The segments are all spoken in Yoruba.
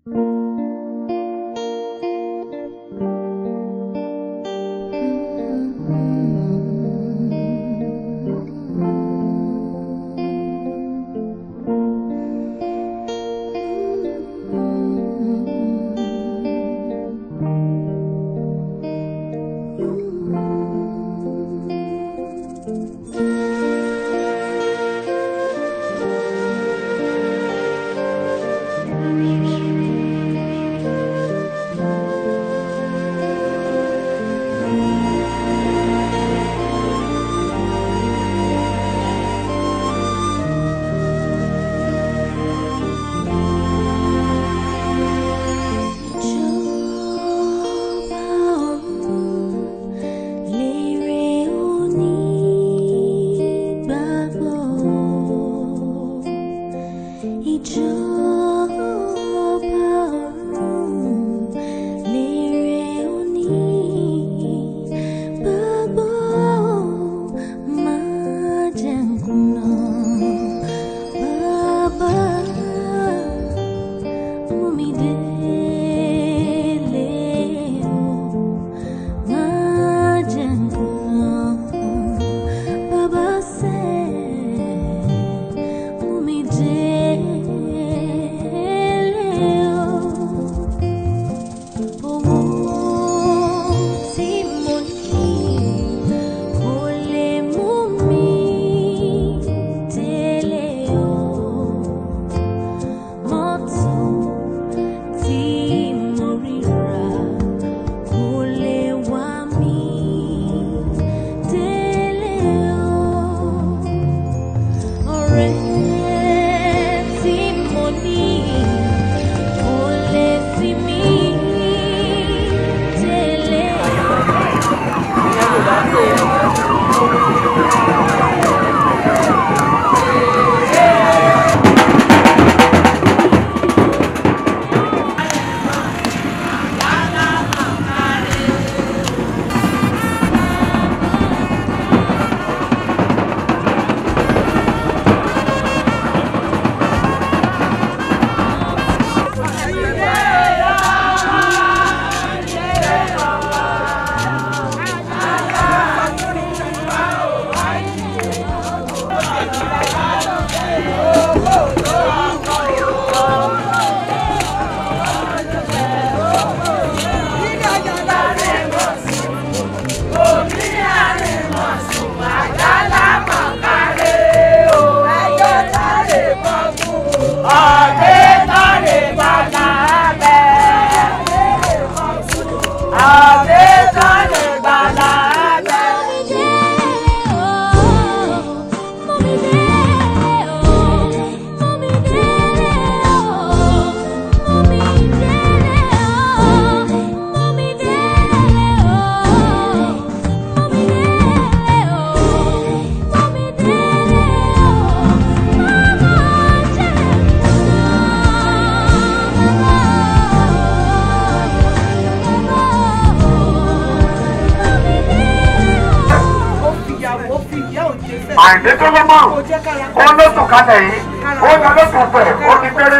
àìdé tó ló mọ̀ ó lóṣù kalẹ̀ yìí ó lọ lóṣù pẹ̀ ó ní péré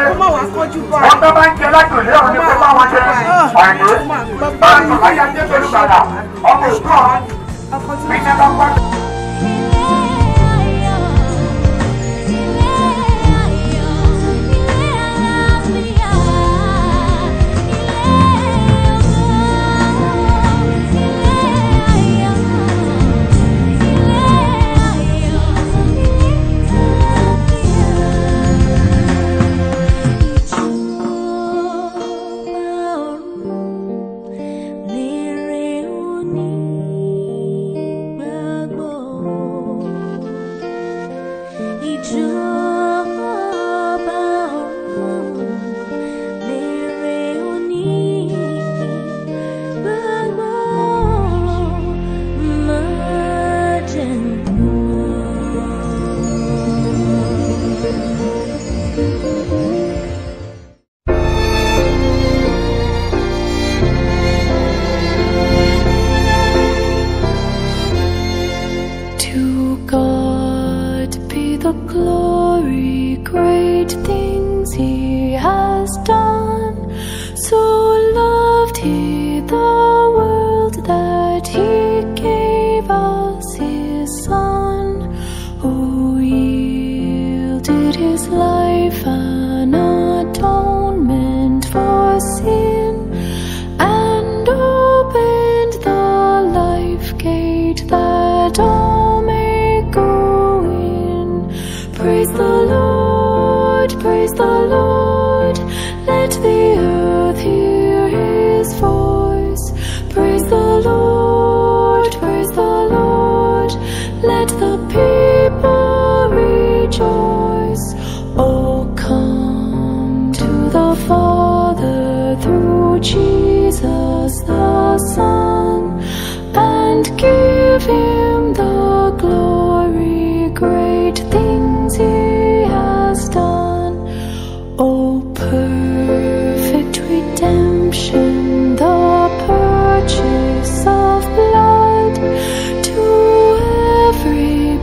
wọ́n tó bá ń jẹ láti òlé òní kó bá wọn jẹ àìdé bá a sọ láyé ajé pẹ̀lú gbàdà ọmọ òkú ọ̀hún bí ní bá pàdé. Lérè òní gbàgbọ́. see the world that He gave us His Son, who yielded His life an atonement for sin, and opened the life gate that all may go in. Praise the Lord, praise the Lord, let the earth hear his voice. Praise the Lord, praise the Lord, let the people rejoice. Oh, come to the Father through Jesus the Son and give him the glory. Great things he has done. Oh, perfect redemption, the purchase of blood to every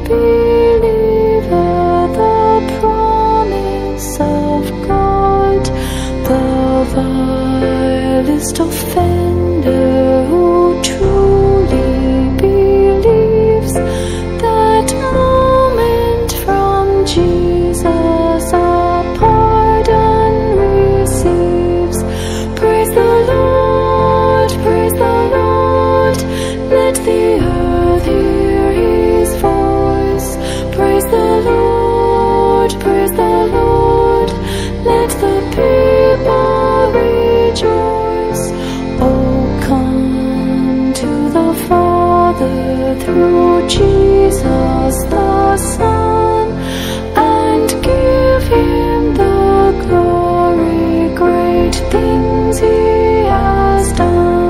believer, the promise of God, the vilest offender who truly believes that moment from Jesus a pardon receives. Praise the Lord, praise the Lord, let the earth hear his voice. Praise the Lord, praise the Lord, let the people rejoice. Oh, come to the Father through Jesus the Son and give him the glory. Great things he has done.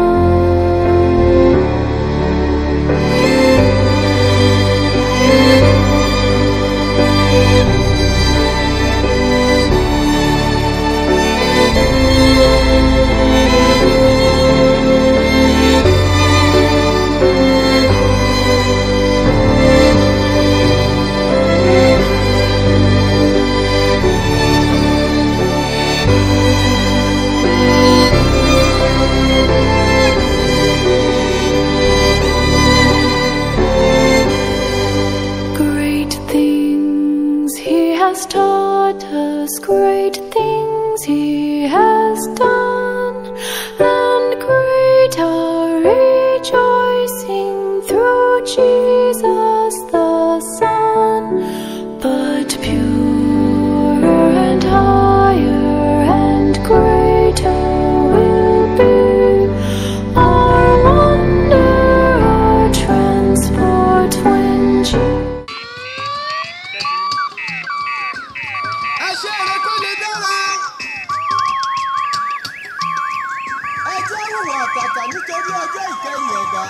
Great things he has taught us, great things he has done, and great our rejoicing through Jesus the Son. But purer and higher and greater will be our wonder, our transport when Jesus. ẹ ṣe èrè kó lè dára. ẹ jẹ́ hùwà àtàtà nítorí ọjọ́ ìkẹyìn ẹ̀dá.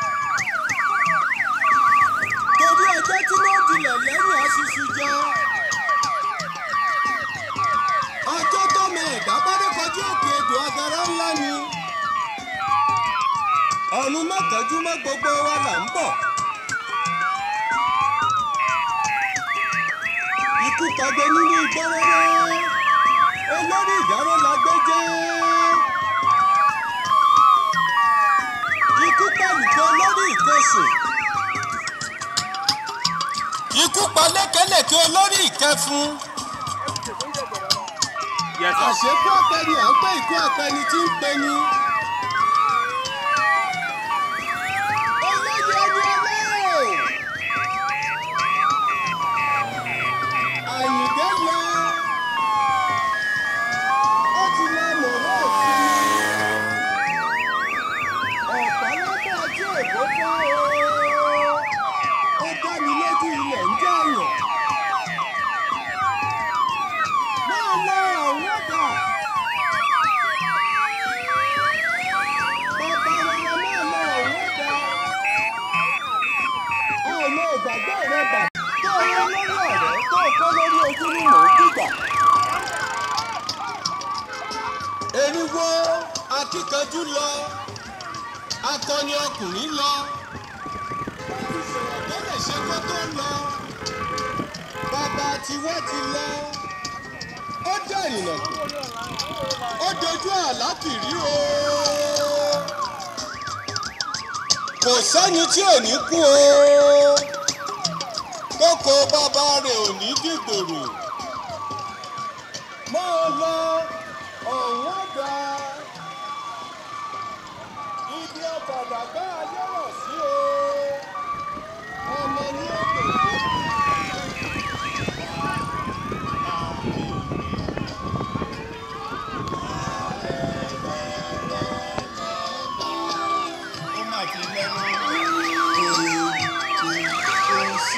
torí ọjọ́ tí ló dilẹ̀ lẹ́yìn aṣíṣú jẹ́. ọjọ́ tọ́mọ ẹ̀dá bá dé kọjú òkè odò agara ńlá ni. ọ̀run mọ́kànjú mọ́ gbogbo wa là ń bọ̀. ikú pàgbé nínú ìgbọ́rọ́rọ́ olórí ìdáró la gbé jẹ́. ikú pàlùkọ olórí ìkẹsùn. ikú pa lékelèké olórí ìkẹfun. Yes, sir. àṣekú apẹni à ń pẹ́ ikú apẹni tí ń peni. olóyè ẹni ọlọ́ọ̀. àyìndé lọ. ó ti lọ mọ̀rọ̀ òfin. ọ̀pá lọ́dọ̀ ajé èkó fọ́ o. ó dá mi lójú ilẹ̀ ń jẹ̀yàn. máa lọ àwọn ọ̀dà. bàbá rẹ̀ máa lọ àwọn ọ̀dà. ọmọ ìgbàgbọ́ rẹ bà tó o kọ́ lórí ọ̀rẹ́ tó o kọ́ lórí ojú ni mò ń dìgbà. eriwo akíkanjú lọ akọni ọkùnrin lọ wọ́n ti sọ̀rọ̀ tẹ́lẹ̀ ṣe kó tó lọ bàbá tiwọ́ ti lọ ó dẹ̀rìnà kù ó dojú àlá kìrí o. kò sẹ́ni tí ò ní kú o kókó bàbá rẹ̀ ò ní dìgbòrò máa lọ ọ̀hún ọ̀dà ibi ọ̀bàdà bá ayé rọ̀ sí o ọmọ ní òkè ó mà ti lẹ́nu kò sí.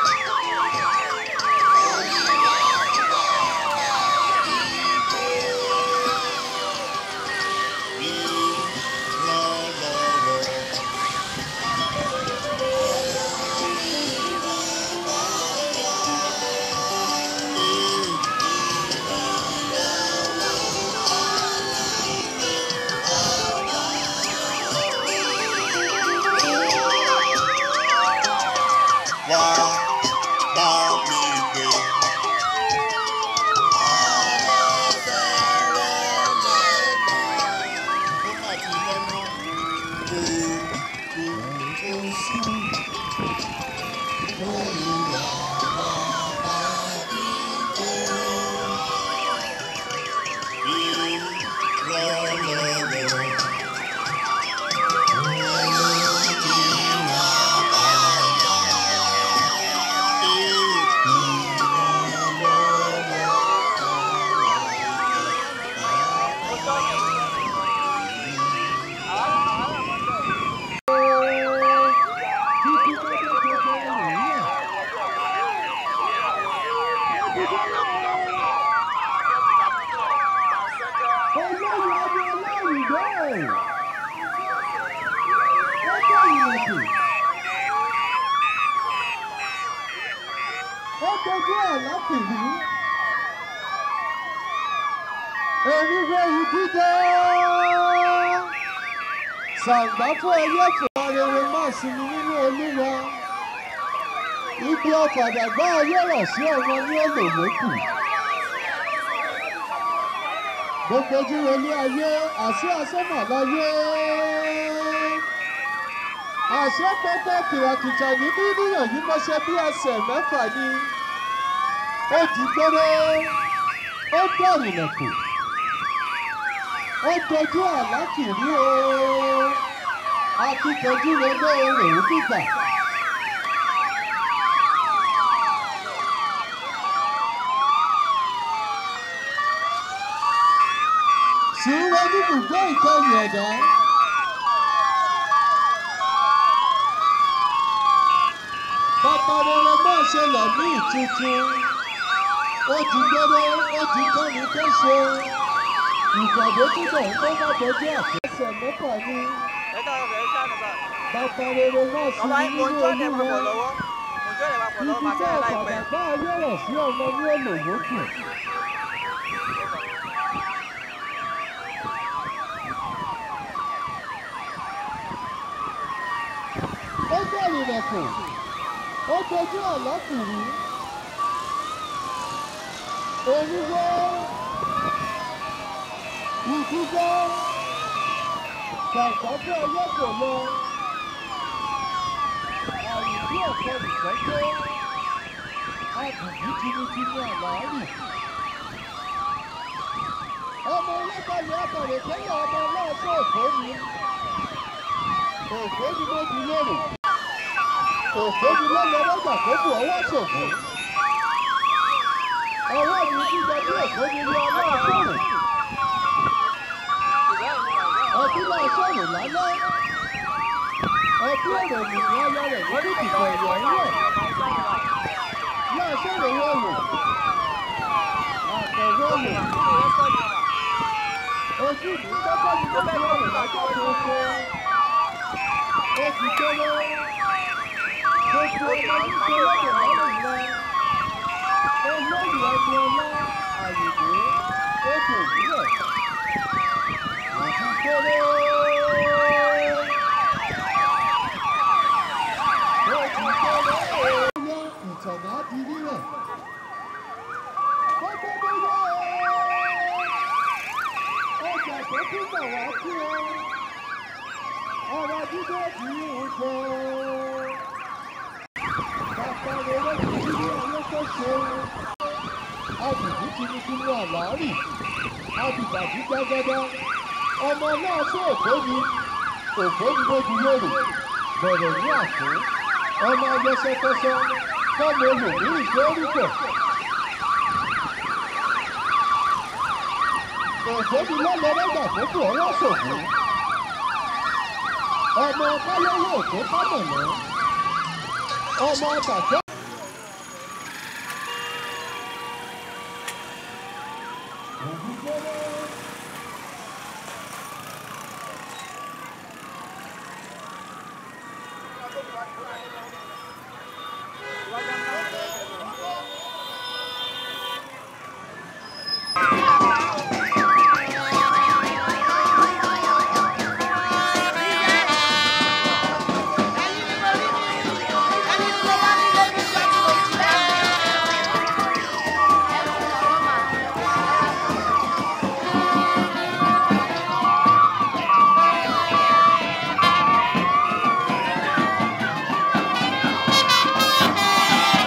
wá bá mi gbé. Ó mà ti lẹ́nu kò kò kò sí. ó dojú ẹ̀ lápìlú. èmi gbẹ̀yìn dídé. sàǹgbá fún ẹyẹ tó rere máa sinmi nínú olúwa. ibi ọ̀kadà gbá ayé rọ̀ sí ọmọ ní olòmókù. gbogbo ojúwe ní ayé àṣẹ àṣẹmọ̀ láyé. àṣẹ pẹpẹ kìràkìtà ní bíbíyàn yìí mọ́ṣẹ́ bí ẹsẹ̀ mẹ́fà ni. ó di gbére ó dẹ̀rù lẹ̀kùn. ó dojú àlá kìrí o. akíkanjú rẹ lóore òun dìgbà. sùúrù oníbùgbé ìkẹyìn ẹ̀dá. bàbá rere máa ṣe lẹ̀mí tuntun. ó ti gbére ó ti kọ́ni kéṣe. ìpàdé túbọ̀ ń bọ́ bá dojú àfẹsẹ̀ mẹ́fà ni. bàbá rere máa ṣe nínú olúwa. ibi tẹ́ ọ̀kadà bá ayé rẹ̀ sí ọmọ ní olùwókù. ó bẹ̀rù ilẹ̀kùn ó dojú àlọ́kùnrin oníwó ìdúgbò gbàgbọ́dọ̀ ọwọ́ kò lọ àrùbí ọ̀pẹ ìgbẹ́jọ́ àbùkù tinútinú àlàárù ọmọ ọlọ́gbàlẹ̀ abàrẹ̀ tẹ́lẹ̀ ọmọ ọlọ́ọ̀tọ̀ òfó ni òfó ni mo di lérò òfóni lọ́lọ́ lọ́gbà tó bù ọwọ́ ṣòfò. ọwọ́ mi jíjẹ bí òfóni ní ọlọ́run sọ̀rọ̀. ọtí náà sọ̀rọ̀ lálẹ́. ọtí èrò nìyẹn ọyọ rẹ̀ lórí ìdìbò ẹ̀yọ̀ ńlẹ̀. náà sọ̀rọ̀ wọ̀lù. àtẹ̀wọ̀lù. ojú mi kọ́kọ́ ni mo fi ọ̀rọ̀ lọ́jọ́ tó ṣe. ó ti kéré gbogbo ọmọ nígbà lọ́dọ̀ lọ́rùn lọ olóyè ẹni ọlá àyèdè ètò ìbílẹ̀ àti kéré. ó ti kéré. ó yẹ ìtọ̀nà di rírẹ̀. gbogbo gbogbo ọjà tó tún bọ̀ wá sí ọ. ọ̀rọ̀ dídé kì í ń jọ. bàbá rẹ̀ ló ti rí ayé tó ṣe. abùkù tinútinú àlárì abìbàdí gbàgádá ọmọ náà sí òkó ni òkó ni lójú lóru bẹ̀rẹ̀ ní àfún ọmọ ayẹsẹkẹsẹ kọ́mọ olùmí ìgbórúkọ. ògbóni lọ́lọ́rọ́gbà tó kù ọwọ́ ṣògùn. ọmọ báyọ̀wọ̀ òkú kámọ̀nà. ọmọ bàjẹ́. Thank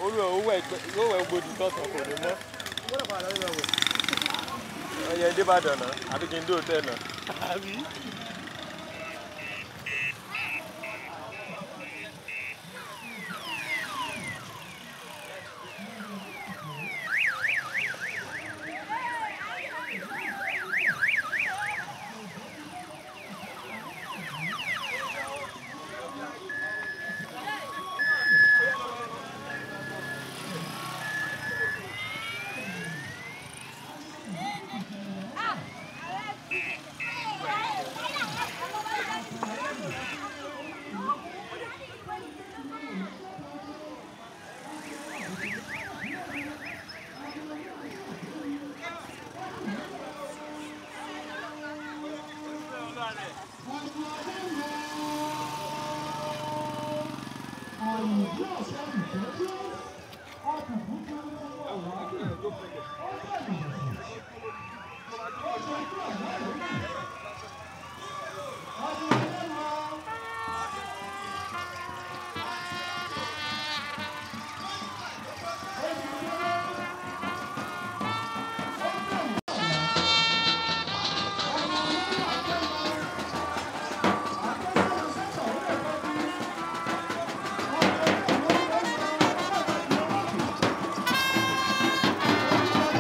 olú ẹ̀ owó ẹ̀ yóò wẹ̀ gbòdì tọ̀sán kò ní mọ́. ọyẹ débàdàn náà àbí kí n dé òtẹ́ náà. àbí. Thank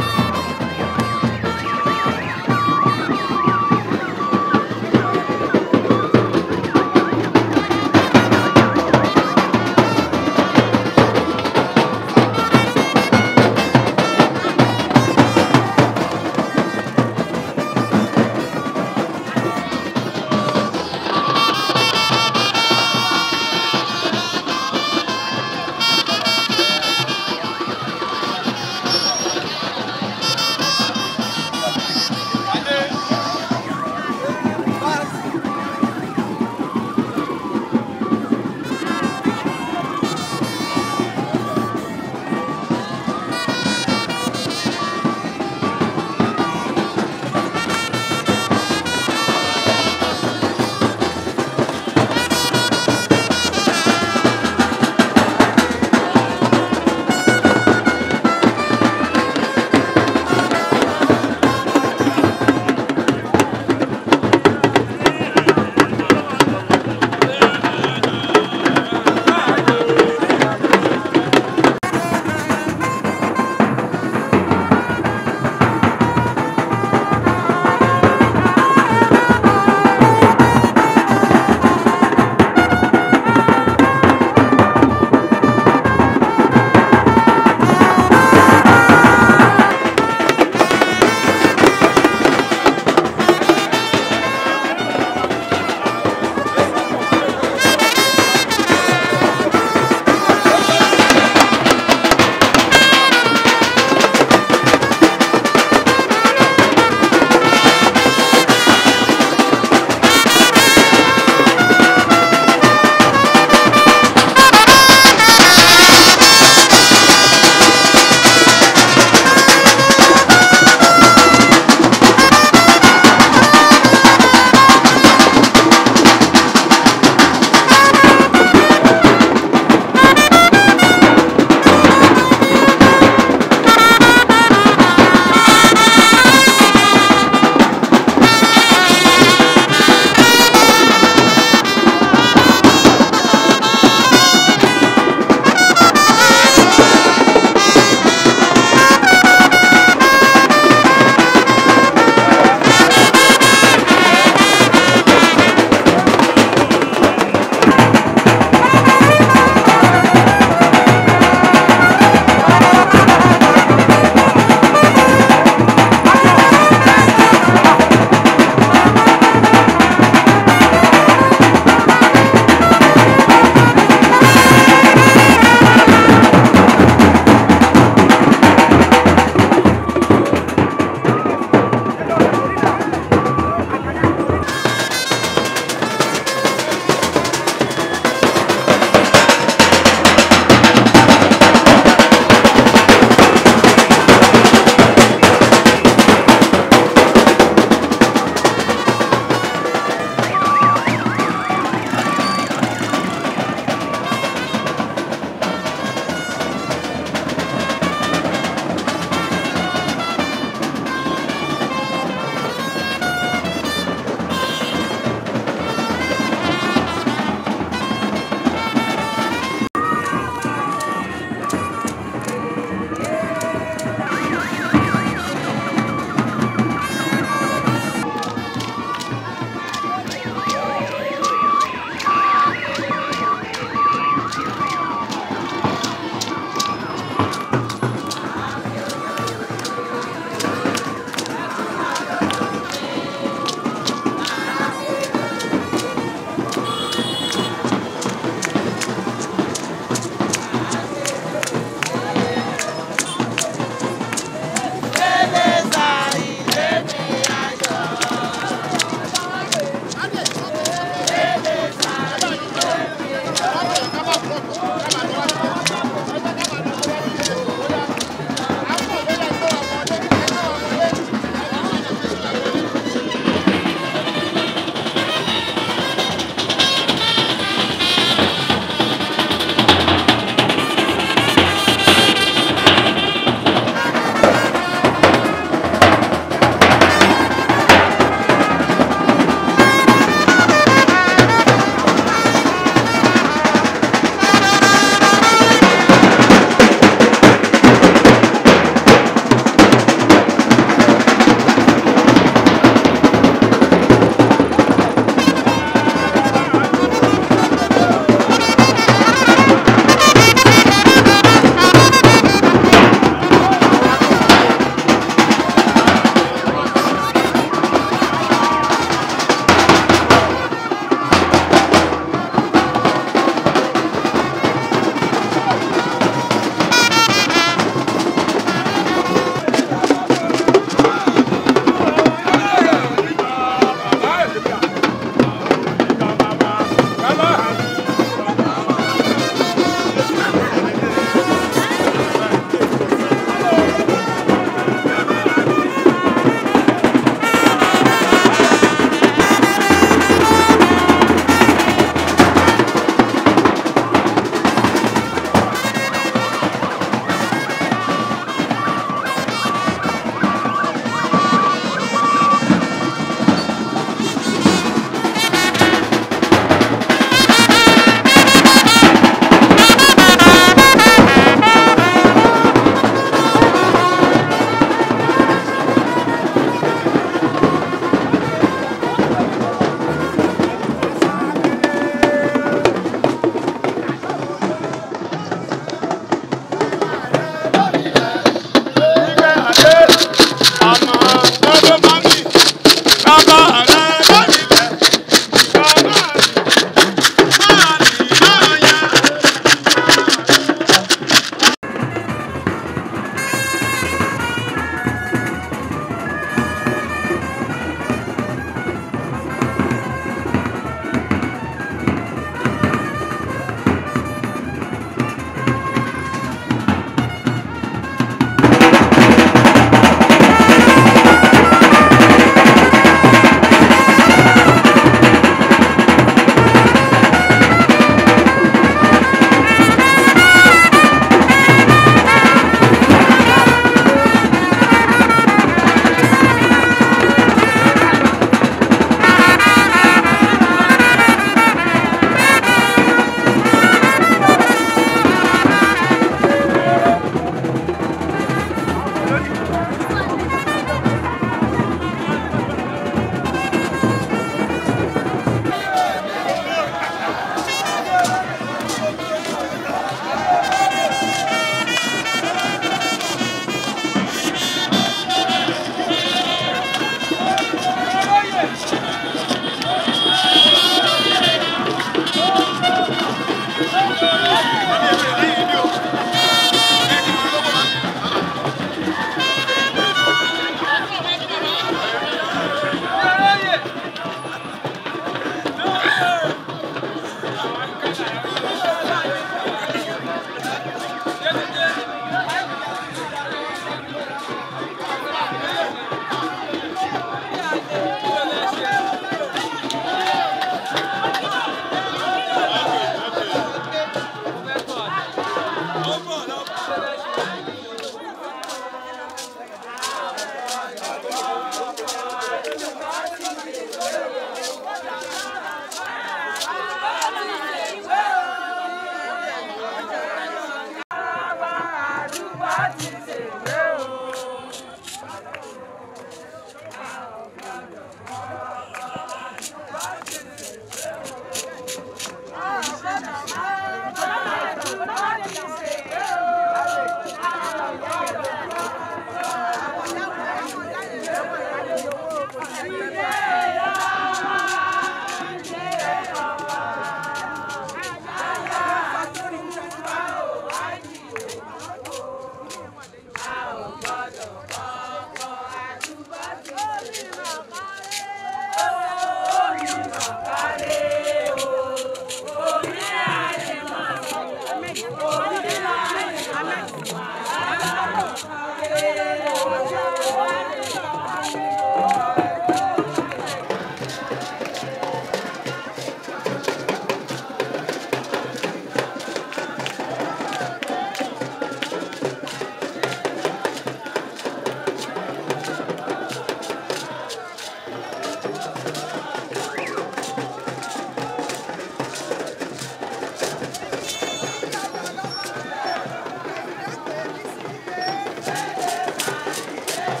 Thank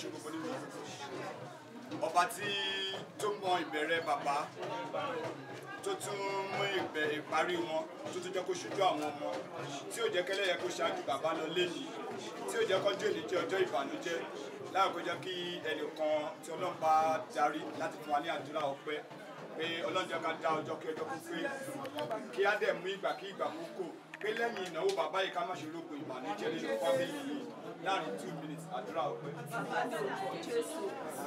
ṣe gbogbo nínú ọba tí tó mọ ìbẹ̀rẹ̀ bàbá tó tún mú ìbẹ̀ ìparí wọn tó tún jẹ́ kó ṣojú àwọn ọmọ tí ò jẹ́ kẹ́lẹ́yẹ kó ṣáájú bàbá lọ lẹ́yìn tí ò jẹ́ kọjú èdè jẹ́ ọjọ́ ìbànújẹ́ láàkó jẹ́ kí ẹnìkan tí ọlọ́run bá darí láti fún wa ní àdúrà ọpẹ́ pé ọlọ́run jẹ́ ká dá ọjọ́ kí ọjọ́ kó pé kí á dẹ̀ mú ìgbà kí ìgbà kó kò pé lẹ́yìn ìnáwó bàbá yìí ká má ṣe rògbò ìbànújẹ́ nínú fámìlì yìí láàrin two minutes àdúrà ọpẹ́. Bàbá ní orúkọ Jésù.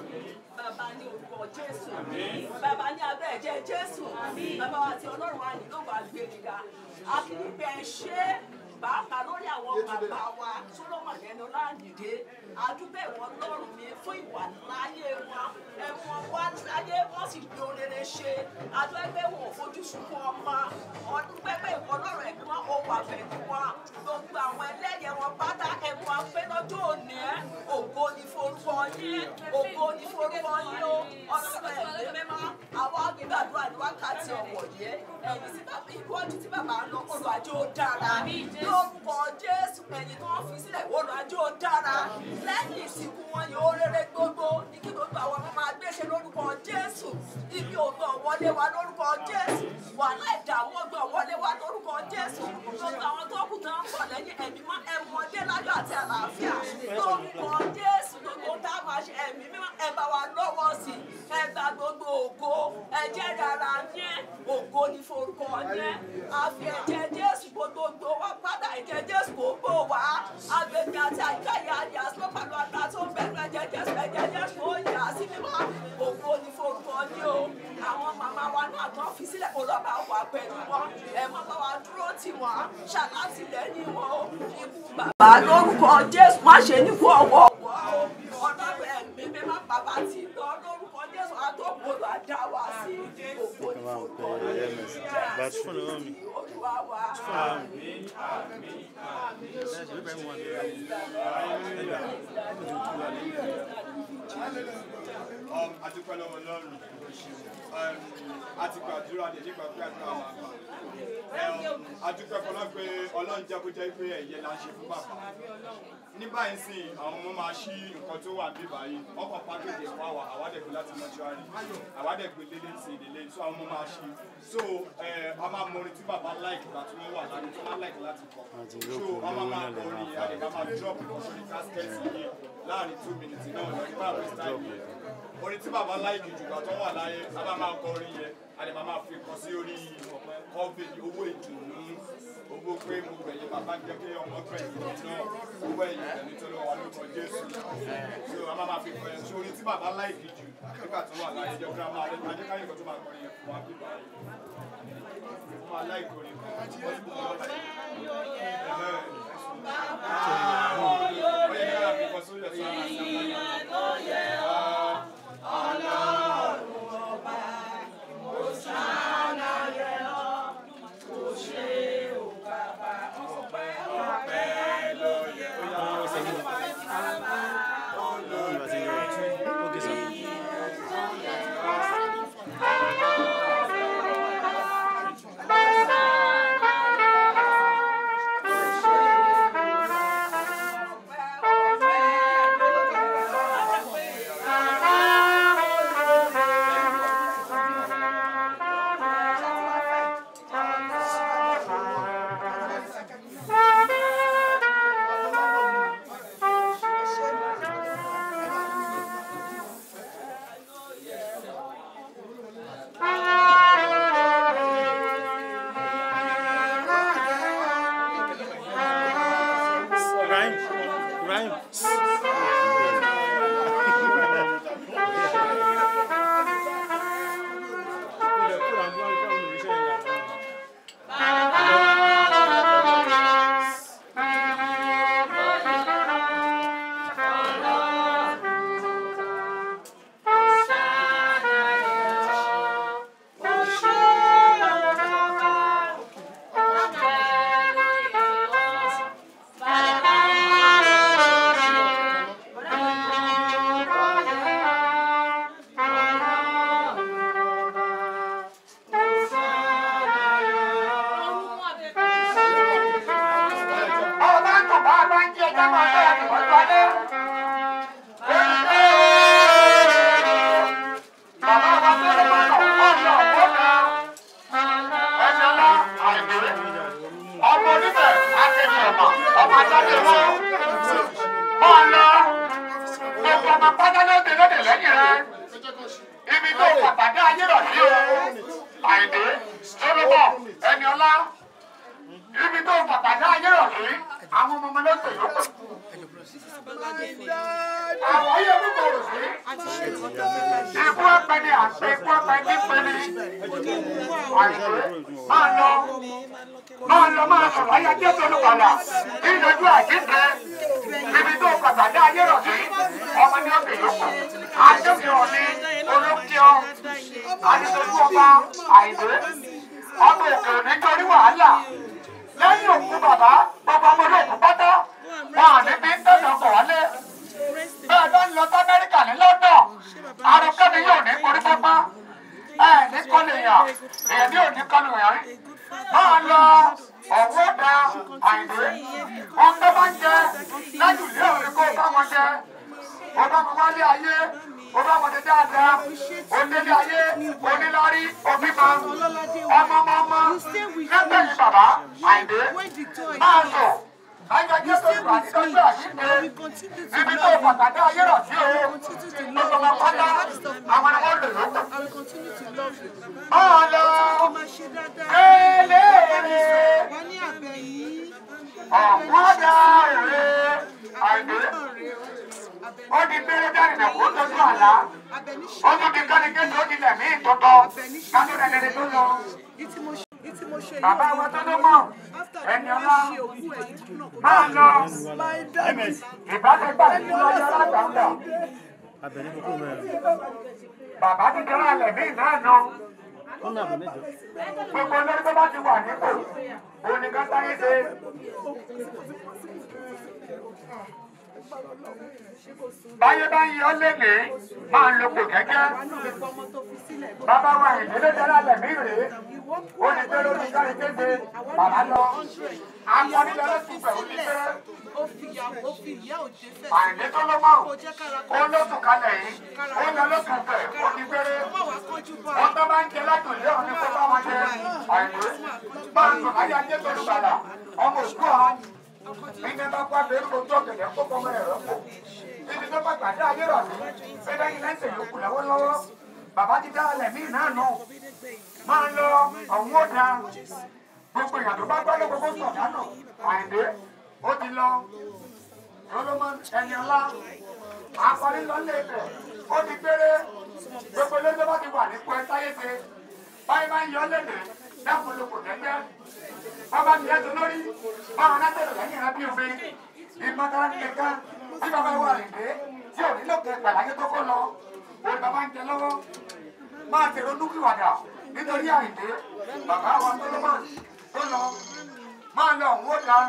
Bàbá ní orúkọ Jésù. Bàbá ní abẹ́ ẹ̀jẹ̀ Jésù. Bàbá wa ti Ọlọ́run wa nílò wà gbé níga. A kì í bẹ ṣé pàápàá lórí àwọn bàbá wa Solomon ẹnu láàyèdè. Adúgbò ìwọ̀n lọ́rùn mi fún ìwà láyé wọn. Ẹ̀wọ̀n wá láyé wọ́n sì gbé orere ṣe. Adúgbò ẹgbẹ́ wọn ò fojú sunkún ọmọ. Ọdún pẹ́pẹ́ ìwọ̀n lọ́rùn ẹ̀gbọ́n wọn ò wà pẹ̀lú wọn. Gbogbo àwọn ẹlẹ́yẹ wọn pátá ẹ̀wọ̀n afẹ́ lọ́jọ́ òní ẹ̀. Ògo ni forúkọ yín. Ògo ni forúkọ yín o. Ọlọ́run ẹ̀mí mímọ́. Àwọn agbègbàdúrà ní wákàtí ọ̀wọ̀ yẹn. Ẹ̀yìn tí bàbá ìwọ́jú tí bàbá ń lọ kọlu àjò ó dára. Lórúkọ Jésù ẹ̀yìn tí wọ́n fi sílẹ̀ kọlu àjò ó dára. Lẹ́yìn ìsìnkú wọn yóò rere gbogbo. Ní kí gbogbo àwọn ọmọ máa gbéṣe lórúkọ Jésù. Ibi ògbọ̀n wọlé wa lórúkọ Jésù. Wàhálà ìdààmú ọgbọ̀n wọlé wa lórúkọ Jésù. Gbogbo àwọn tó kù tán ń bọ̀ lẹ́yìn ẹ̀mí mọ́ ẹ̀wọ̀n dé láyọ̀ àti àlàáfíà. Lórúkọ Jésù gbogbo tá a máa ṣe ẹ̀mí mímọ́ ẹ bá wa lọ́wọ́ sí i. Ẹ gba gbogbo ògo. Ẹ jẹ́ dára yẹn. Ògo ni forúkọ yẹn. Àfi ẹ̀jẹ̀ Jésù gbogbo wa padà ẹ̀jẹ̀ Jésù kò gbó wa. Agbègbè àti àyíká ìyá àdìyà sọ pẹ̀lú àgbà tó ń bẹ̀rù ẹ̀jẹ̀ Jésù ẹ̀jẹ̀ Jésù ó yà á sí mímọ́. Ògo ni forúkọ ní o. Àwọn màmá wa náà tán fi sílẹ̀ kó lọ́ọ́ bá wà pẹ̀lú wọn. Ẹ má bá wa dúró tì wọ́n. Ṣàlátìlẹ́yìn wọn o. Ikú bàbá lórúkọ Jésù má ṣe ní kú ọwọ́ wọ́ o. Ọlọ́run ẹ̀mí mi má bàbá ti lọ lórúkọ Jésù àtọ́kùnrin àdá wa sí. Ògo ni forúkọ ní Jésù Olúwa wa. Um, a dúpẹ́ lọ́wọ́ Ọlọ́run Um, a ti gbàdúrà dé nígbà pé àgbà wà bá Um, a dúpẹ́ fọlọ́ pé Ọlọ́run jẹ́ kó jẹ́ pé ẹ̀yẹ la ń ṣe fún bàbá ní báyìí sìn àwọn ọmọ máa ṣí nǹkan tó wà bí báyìí ọkọ̀ pákéjì ẹ̀fọ́ àwà àwádẹ́gbẹ́ láti mọ́ṣúárì àwádẹ́gbẹ́ lélẹ̀ sí ìdílé so àwọn ọmọ máa ṣí so ẹ, a máa mọ orin tí bàbá láìkì gbà tí wọ́n wà láyé tí wọ́n láìkì láti kọ so a máa máa kọ orin yẹn àdèkà máa drop nǹkan sórí kásikẹ́tì yìí láàrin two minutes náà lórí bá waste time yẹn orin tí bàbá láìkì jù gbà tó wà láyé a máa máa kọ orin yẹn àdèkà máa fi kọ sí orí kọ́ọ̀bì owó ìdùnnú owó pé mo gbẹ̀yìn bàbá jẹ́ kí ọmọ gbẹ̀yìn náà owó ẹ̀yìn ẹ̀ nítorí wà lórúkọ Jésù so a máa máa fi kọ yẹn so orin tí bàbá láìkì jù nígbà tó wà láyé jẹ́ kí a máa rẹ̀ ajẹ́ káyọ̀ kan tó máa kọrin yẹn fún wa bí báyìí ó máa láìkì orin kan wọ́n ti kọ́ ọ́ Thank lóde lẹ́yìn rẹ ibi tó pàtàkì ayé rọ̀ sí o àìdè sọlọ́bọ̀ ẹni ọlá ibi tó pàtàkì ayé rọ̀ sí àwọn ọmọ ọmọ ló tẹ̀ lóko. àwọn ayé púpọ̀ rò sí ikú ẹ̀pẹ́ ni àpè ikú ẹ̀pẹ́ ní pẹ́ni àìdè máa lọ máa lọ máa sọ̀rọ̀ ayé ajé tó lù padà kí ìdájọ́ àjíǹde ibi tó pàtàkì ayé rọ̀ sí ọmọ ní ọ̀gbìn lóko àjọkì ọ̀ni olókìọ́ àdìsọ́jú ọba àìdè ọmọ òkè nítorí wàhálà lẹ́yìn òkú bàbá gbogbo ọmọdé òkú pátá wọn à ní bí tẹ̀sán bọ̀ wálé bẹ́ẹ̀ bá ń lọ sí amẹ́ríkà ní london arúgbẹ́ni yóò ní korí pápá ẹ̀ ní kọ́lé yàn èyí ní òní kọ́lé yàn máa lọ ọ̀wọ́ da àìdè wọn tó bá ń jẹ lájú ilé òní kó bá wọn jẹ ọba mi wálé ayé ọba ọmọdé dáadáa onílé ayé onílárí òbímọ ọmọ ọmọ ọmọ lẹ́gbẹ̀ẹ́ yìí bàbá àìdè máa sọ láyé jẹ́ tó gbà ní lọ́jọ́ àṣìṣe níbi tó pàtàkì ayé rọ̀ sí o gbogbo ọmọ pátá àwọn ni wọ́n lè lóko. máa lọ kéléèrè ọ̀gbọ́dà èrè àìdè ó di gbére dání nà kó tójú àlá ó tún di kánikẹ́sì ó di lẹ̀mí ìtọ́tọ́ kátó dẹ̀dẹ̀dẹ̀ tó lọ. Bàbá wa tó tó mọ̀ ẹni ọlá máa lọ ìbáṣepọ̀ àti ìlọ́jọ́ alágbàńdà. Bàbá ti kẹ́rẹ́ alẹ̀ mí náà nọ. Gbogbo olórí tó bá ti wà nípò, òun ni ká táyé ṣe báyé bá ń yọ lẹ́nìí máa ń lo kò kẹ́kẹ́. bàbá wa ìdílé dára lẹ̀mí rèé ó ní pé lórí kárí kéde bàbá lọ. akọni lọ́lọ́ ti bẹ̀ ó ní pé àìní tó ló mọ̀ ó lóṣù kalẹ̀ yìí ó lọ lóṣù bẹ̀ ó ní péré. wọ́n tó bá ń jẹ látòlé òní kó bá wọn jẹ àìní. máa ń sùn láyé ajé tó lù bàlà ọmọ òkú ọ̀hún ẹni bá kó abẹ́rẹ́ kó tó kẹ̀kẹ́ kó kọ́ mẹ́rẹ̀ rẹ̀ kó ibi tó bá gbàdé ayé rọ̀ sí bẹ́ẹ̀ yín lẹ́sẹ̀ yòókù lọ́wọ́lọ́wọ́ bàbá ti dá alẹ̀ míì náà nù máa lọ ọ̀hún ó da gbogbo èèyàn tó bá gbọ́ ló gbogbo sọ̀ dánù àìdé ó ti lọ solomon ẹni ọlá akọni lọlé ibẹ̀ ó ti péré gbogbo ilé tó bá ti wà ní pẹ́ táyé ṣe báyìí máa ń yọ lẹ́nìí dákun ló kò tẹ́tẹ́ bàbá mi yẹ tó lórí báwọn náà tẹ̀lé lẹ́yìn rẹ bí omi ìmọ̀tara ní kankan tí bàbá wà nìdé tí ò nílò kẹ pẹ̀láyé tó kó lọ òun bàbá ń jẹ lọ́wọ́ máa tẹ̀rọ dúkìwàdà nítorí àìdé bàbá wa tó ló máa tó lọ máa lọ òun ó da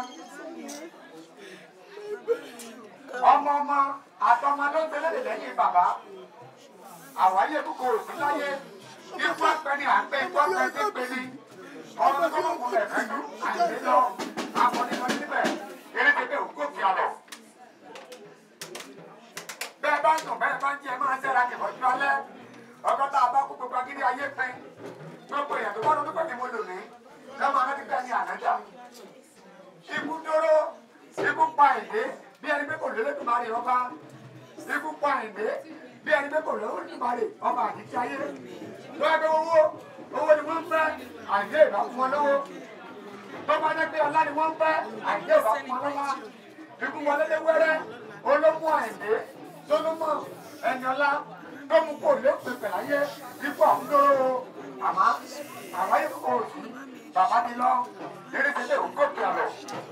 ọmọ ọmọ àtọmọ ló ń tẹ̀lé lẹ́yìn bàbá àwáyé kúkú òsì láyé ikú apẹni àgbẹ̀ ikú apẹni tó pẹni ọmọ tó ló kún lẹ̀ fẹ́jú àìdé lọ akọni níbẹ̀ eré tètè òkú òkè àlọ́ bẹ́ẹ̀ bá ń sùn bẹ́ẹ̀ bá ń jẹ máa ń sẹ́ra kìbọ̀jú alẹ́ ọkọ tá a bá kú gbogbo agídí ayé pín gbogbo èèyàn tó bá lọ́dún pẹ̀lú mo lò ní lọ́mọ aná ti bẹ́ẹ̀ ní ànájà ikú dóró ikú pa ìdé bí ẹni pé kò lélẹ́dùnmarè ọba ikú pa ìdé bí ẹni pé kò lélẹ́dùnmarè ọba àdìsí ayé lọ́wọ́ pé owó owó ni wọ́n ń fẹ́ àìdé ìbá fún wọn lọ́wọ́ tó bá jẹ́ pé ọlá ni wọ́n ń fẹ́ àìdé ìbá fún wọn lọ́wọ́ ikú wọlé lé wẹ́rẹ́ olómú àìdé solomọ ẹniọlá tó mú kó lépè pẹ̀láyé ipò àmúdóró àmọ́ àwọn ayé kò sí bàbá mi lọ eré tẹ́lẹ̀ ògòkè àlọ́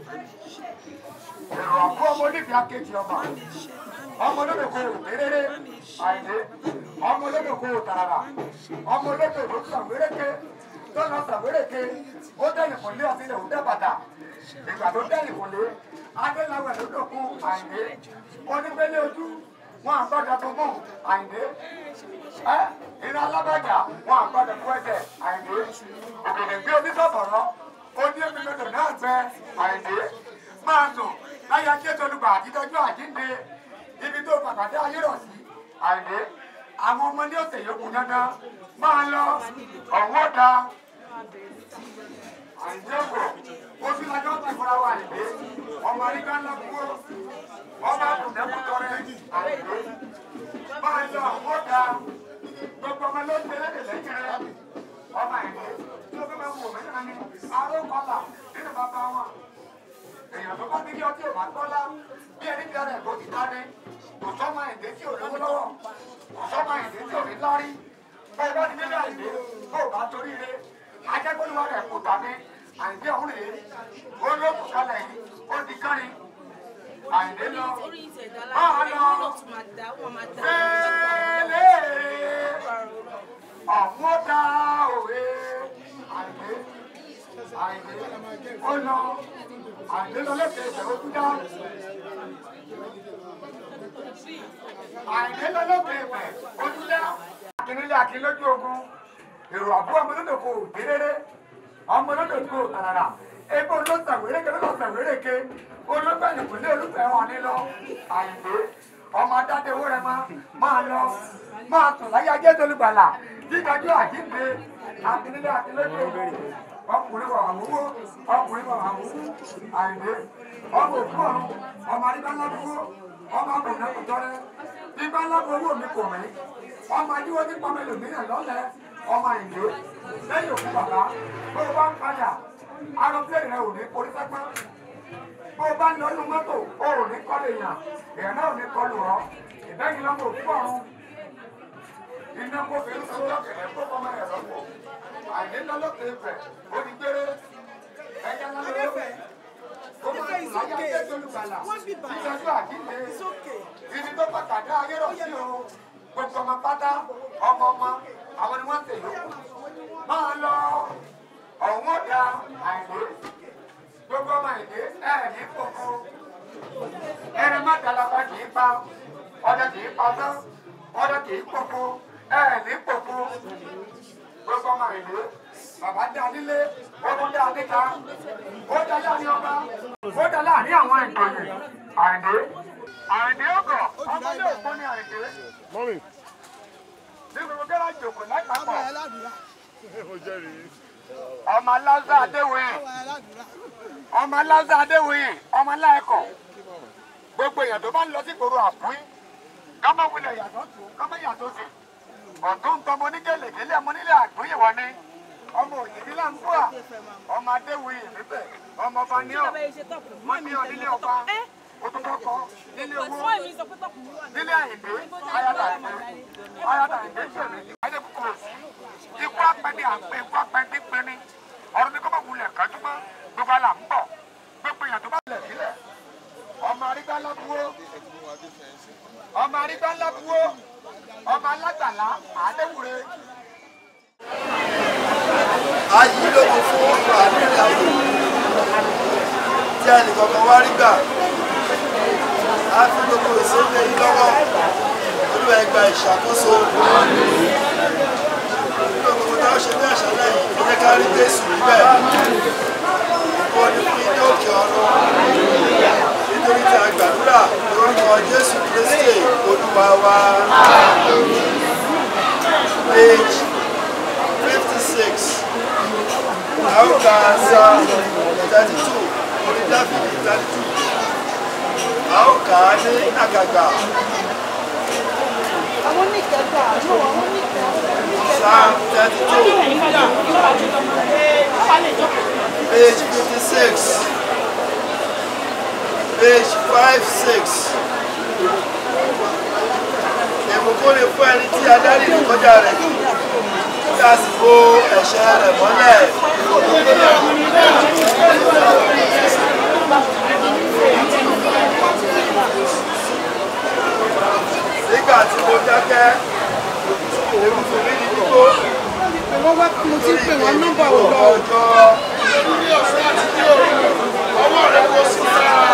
èrò àbúrò ọmọ oníbi akéjì ọmọ ọmọ olódò kò réréré àìdé ọmọ olódò kò tàràrà ọmọ olódò tó sàwéréke tó lọ sàwéréke ó dẹ́yìn kò lé ọtí lè ó dẹ́ bàtà ìgbà tó dẹ́yìn kò lé adéláwẹ̀ ló dòkun àìdé onígbélé ojú wọn àgbàdo tó mú àìdé ẹ iná alábàjá wọn àgbàdo tó ẹsẹ̀ àìdé òkèdè gbé onísọ̀bọ̀rọ̀ oní èmìlódò náà gbẹ àìdé máa dùn láyé ajé tolúgbà àtijọ́jú àjínde ibi tó pàpàdé ayé rọ̀ sí àìdé àwọn ọmọ ní ọ̀sẹ̀ yòókù dandan máa lọ ọ̀wọ́ da àìdé ògbò oṣù lájọ́ ti fúnra wa àìdé ọmọ àríkà ńlá kúrò ọmọ àbùdẹ́kù tọrẹ àìdé máa lọ àwọn ọ̀gá gbogbo ọmọ ló ń tẹ̀lé lẹ́yìn rẹ ọmọ ìdè tí ó fẹ́ máa wò mí náà ni arókọlà nínú bàbá wọn èèyàn tó bá ní kí ọtí ò bá tọ́lá bí ẹni bí ara ẹ̀ kò ti ta ni kò sọ́mọ ìdè tí ò lówó lọ́wọ́ kò sọ́mọ ìdè tí ò ní lárí bẹ́ẹ̀ bá ti nílé àìdè tó o bá torí rẹ ajẹ́gbẹ́lúwa rẹ̀ kò tà ní àìdè ọ̀hún rèé ó lókùn kalẹ̀ yìí ó di kárin àìdè lọ máa lọ fẹ́lẹ́ ọ̀hún ó dá òwe àìdè àìdè ó lọ àìdè lọ lẹ́sẹ̀ ẹsẹ̀ ó tún dá àìdè lọ lẹ́sẹ̀ ẹsẹ̀ ó tún dá. akínílé akínlójú ogun èrò àbúrò ọmọdé kò déréré ọmọdé kò tàràrà ebe olóṣèwéré ke olóṣèwéré ke olóṣèwéré ìpínlẹ̀ olùfẹ́ wọn ní lọ àìdè ọmọ adáde owó rẹ máa máa lọ máa tún láyé ajé tolúbalà dídájú àjíǹde akínílé akínlójú ogun ọkùnrin wà àwòwò ọkùnrin wà àwòwò àìdè ọmọ òkú ọ̀run ọmọ arígbálá dúró ọmọ àbùnà kòtọrẹ bíbálá owó mi kò mí ọmọ adíwọ́ ní pọ́nmẹ́lò mìíràn lọ́lẹ̀ ọmọ àìdè lẹ́yìn òkú bàbá bó o bá ń padà arọ́pẹ́rẹ́ rẹ ò ní orí sẹ́pẹ́ bó o bá ń lọ nínú mọ́tò o ò ní kọ́lé yàn èèyàn náà ò ní kọlù ọ́ ìbẹ́yìn lọ́mọ òkú ọ̀run iná kó fi ń sọ́jọ́ kẹ̀lẹ́ kó fọmọ rẹ̀ lọ́pọ̀ àìdè lọ́lọ́pẹ̀ ìfẹ́ ó ní gbére ẹ̀jẹ̀ náà lọ́lọ́pẹ̀ ó máa ń tún láyé ajé tólùbàlà ìtọ́jú àjíǹde ibi tó pàtàkì ayé rọ̀ sí o gbogbo ọmọ pátá ọmọ ọmọ àwọn ni wọ́n ń tẹ̀lé máa lọ ọ̀hún ọ̀dà àìdè gbogbo ọmọ àìdè ẹ̀ ní kókó ẹni má dalapa kì í pa ọdẹ kì í pa tán ọdẹ kì í kókó ẹ̀ ní kókó gbogbo ọmọ àìdè bàbá dá nílé ọdún dá níta ó dá láàrin ọba ó dá láàrin àwọn ìgbòyè àìdè àìdè ọgọ ọmọdé òpó ní àìdè mọ́mì ní gbogbo gẹ́rájì òkò lápapọ̀ mo jẹ́rìí. ọmọ aláza adéwòye ọmọ aláza adéwòye ọmọ aláẹkọ gbogbo èèyàn tó bá ń lọ sí ìgboro àpín kámọ wulẹ̀ yàtọ̀ tó kámọ yàtọ̀ sí ọ̀tún tọmọ onígẹ̀lẹ̀gẹ̀lẹ̀ ọmọ nílẹ̀ àgbóyè wọn ni ọmọ òyìnbí là ń bọ̀ à ọmọ adéwòye níbẹ̀ ọmọ ọba ní ọ wọn ní ọ nílé ọba òtútọ́kọ nílé owó nílé àyìnbé ayáta àyìnbé ayáta àyìnbé sẹ̀mí ayé kúkúrò ikú apẹni àpẹ ikú apẹni pẹni ọ̀rọ̀ ní kọ́mọ̀ wulẹ̀ kájúmọ́ gbogbo àlà ń bọ̀ gbogbo èèyàn tó bá lẹ̀ sílẹ̀ ọmọ arígbá lábúwó ọmọ arígbá lábúwó ọmọ alágbàlá àdéwúre. ayé lóko fún àdúrà tí ẹnìkankan wá rí gbà á fi gbogbo ìsẹ́lẹ̀ yìí lọ́wọ́ olúwa ẹgbà ìṣàkóso gbogbo táwọn ṣe ní àṣálẹ́ yìí ìyẹn ká rí jésù níbẹ̀ ó ní fún ilé òkè ọ̀run nítorí tí a gbàdúrà lórúkọ jésù kristi olúwa wa page fifty six àwọn kan sa thirty two orí dáfídì thirty two a ó kà á ní àgàgà. àwọn oníkẹta àánú àwọn oníkẹta. Psalm thirty two page fifty six page five six. Ìbùkún ni fún ẹni tí adarí ní kọjá rẹ̀ jù kí a sì bo ẹ̀ṣẹ̀ rẹ̀ mọ́lẹ̀. Nígbà tí mo dákẹ́, èmi fún mi ní dúró. wọ́n wá mo ti pè wọ́n nọ́mbà ò lọ. Ọjọ́ ọwọ́ rẹ̀ kò sí sára.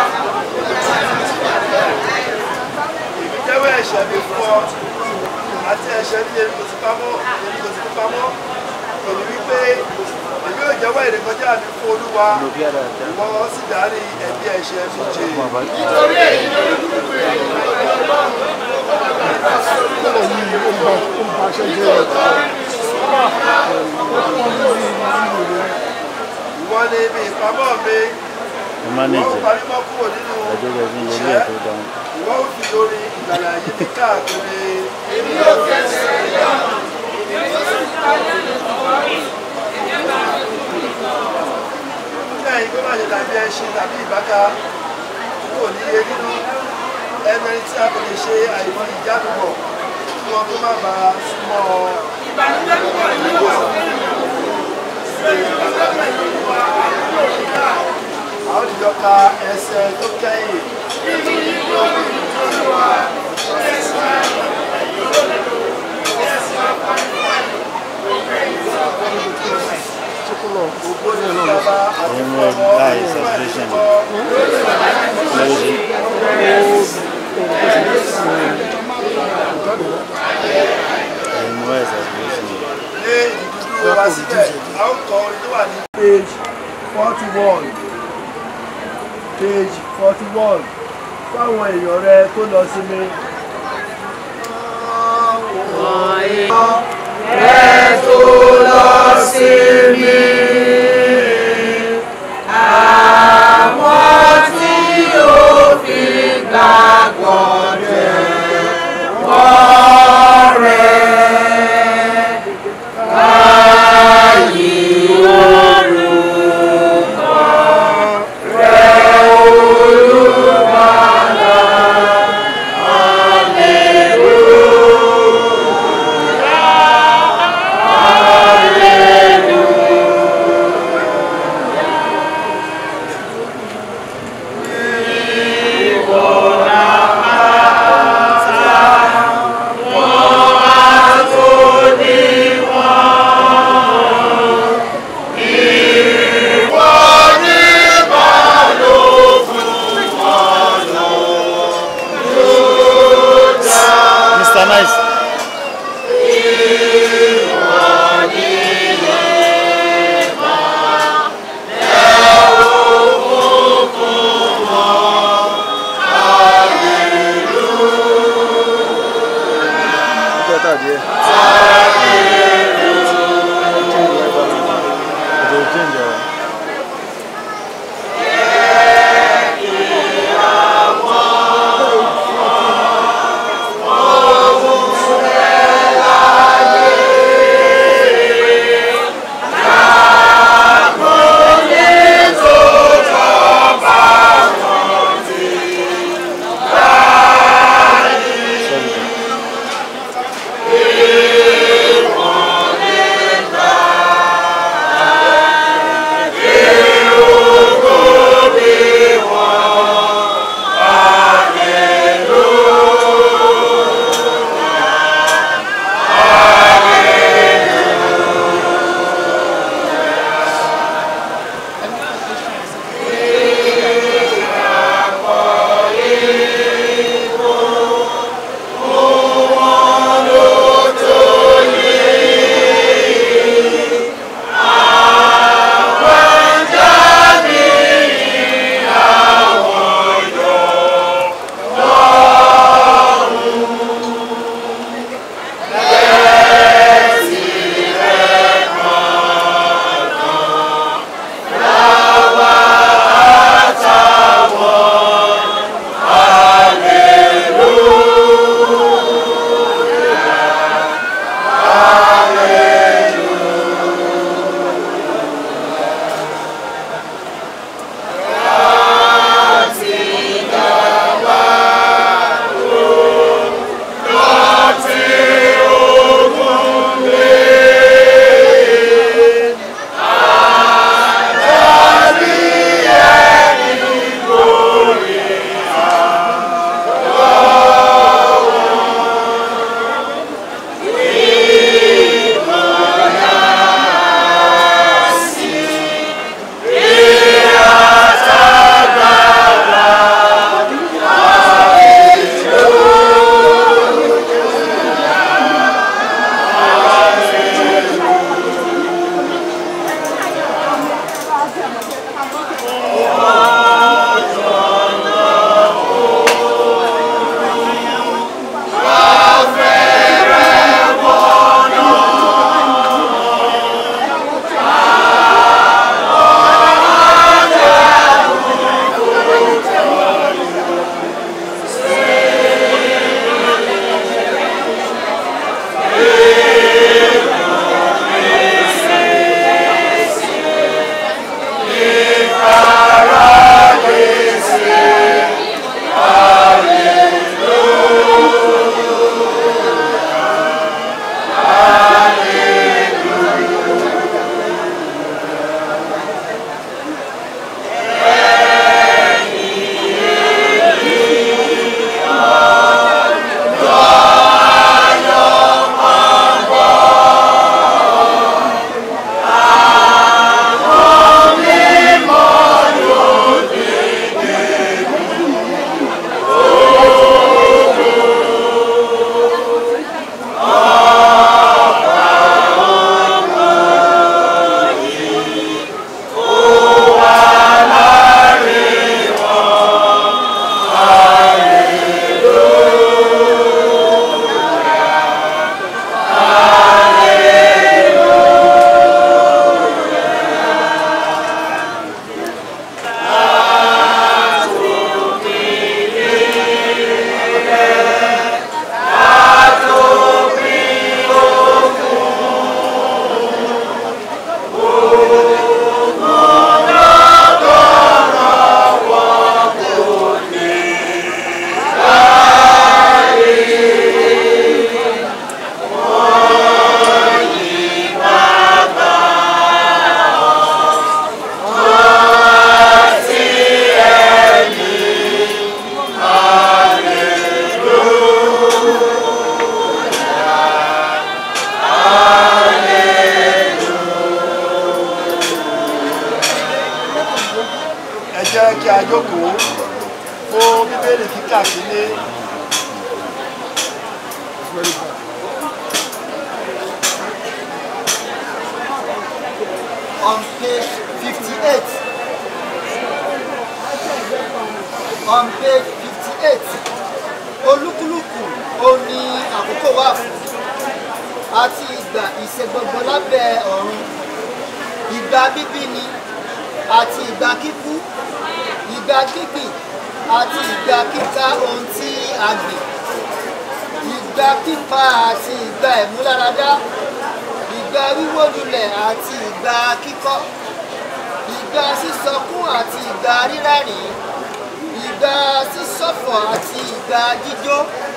Èmi jẹ́wọ́ ẹ̀ṣẹ̀ mi fún ọ àti ẹ̀ṣẹ̀ ní èmi kò sí pamọ́ èmi kò sí pamọ́. Èmi wípé èmi yóò jẹ́wọ́ ìrékọjá mi fún Olúwa. Ìwọ sì dárí ẹ̀bi ẹ̀ṣẹ̀ mi jì. Nítorí èyí ló ní kúkú èyí Ìwọ ni ibi ìpamọ́ mi. Ìwọ ó parí mọ́ kúrò nínú ìṣẹ́. Ìwọ ó fi orin ìgbàlà yìí mi káàkiri. èmi yóò fẹsẹ̀ lé ọ̀nà èmi yóò sì parí ìkọ̀rí èmi máa fi kú ìtàn. nígbà yìí kó má ṣe dàbí ẹṣin tàbí ìbáka kò ní iye nínú ẹgbẹ́rin tí a kò lè ṣe àìmọ̀ ìjádùbọ̀ kí wọn kó má bàa súnmọ́ ọ. ìbànújẹ́ púpọ̀ ní wà fún ènìyàn ìbànújẹ́ pẹ̀lú wa àdúgbò ìgbà a ó dìjọ ka ẹsẹ̀ tó kẹ́yìn. nínú ìlú olùdókòwò wa ẹ̀sìn Ògo ni bàbá àti ọmọ àti ní ìdúdú wa síbẹ̀ a ó kọ orin tó wà ní page forty one page forty one fáwọn èèyàn rẹ tó lọ sí mi. ẹ tó lọ sí mi. Àwọn tí ó fi gbàgbọ́ jẹ́ wọ́n rẹ̀. Báyìí orúkọ rẹ̀ olúbalà. Mr. Nice. Better there. It will change, uh, Sorry. kí a jókòó fún bíbélì kíkà sílé. on page fifty-eight on page fifty-eight olúkúlùkù ó ní àkókò wà fún àti ìgbà ìṣègbọgbọ lábẹ́ ọ̀run ìgbà bíbí ni àti ìgbà kíkú ìgbà gbígbìn àti ìgbà kíká ohun tí a gbìn ìgbà pípa àti ìgbà ìmúláradá ìgbà wíwó lulẹ̀ àti ìgbà kíkọ́ ìgbà sísọkún àti ìgbà rírẹ́rìn ìgbà sísọ̀fọ̀ àti ìgbà jíjó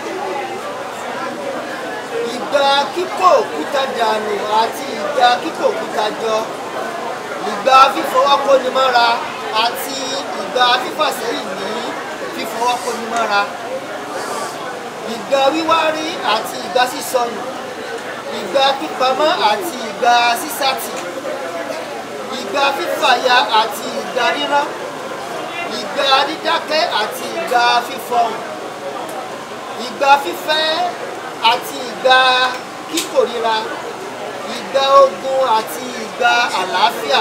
ìgbà kíkó òkúta dànù àti ìgbà kíkó òkúta jọ ìgbà fífọwọ́kónimọ́ra àti ìgbà fífàsẹ́yìn ní fífọwọ́kónimọ́ra ìgbà wíwárí àti ìgbà sísọnù ìgbà pípamọ́ àti ìgbà sísàtì ìgbà fífàya àti ìgbà rírán ìgbà dídákẹ́ àti ìgbà fífọhùn ìgbà fífẹ́ àti ìgbà kíkòríra ìgbà ogun àti ìgbà àlàáfíà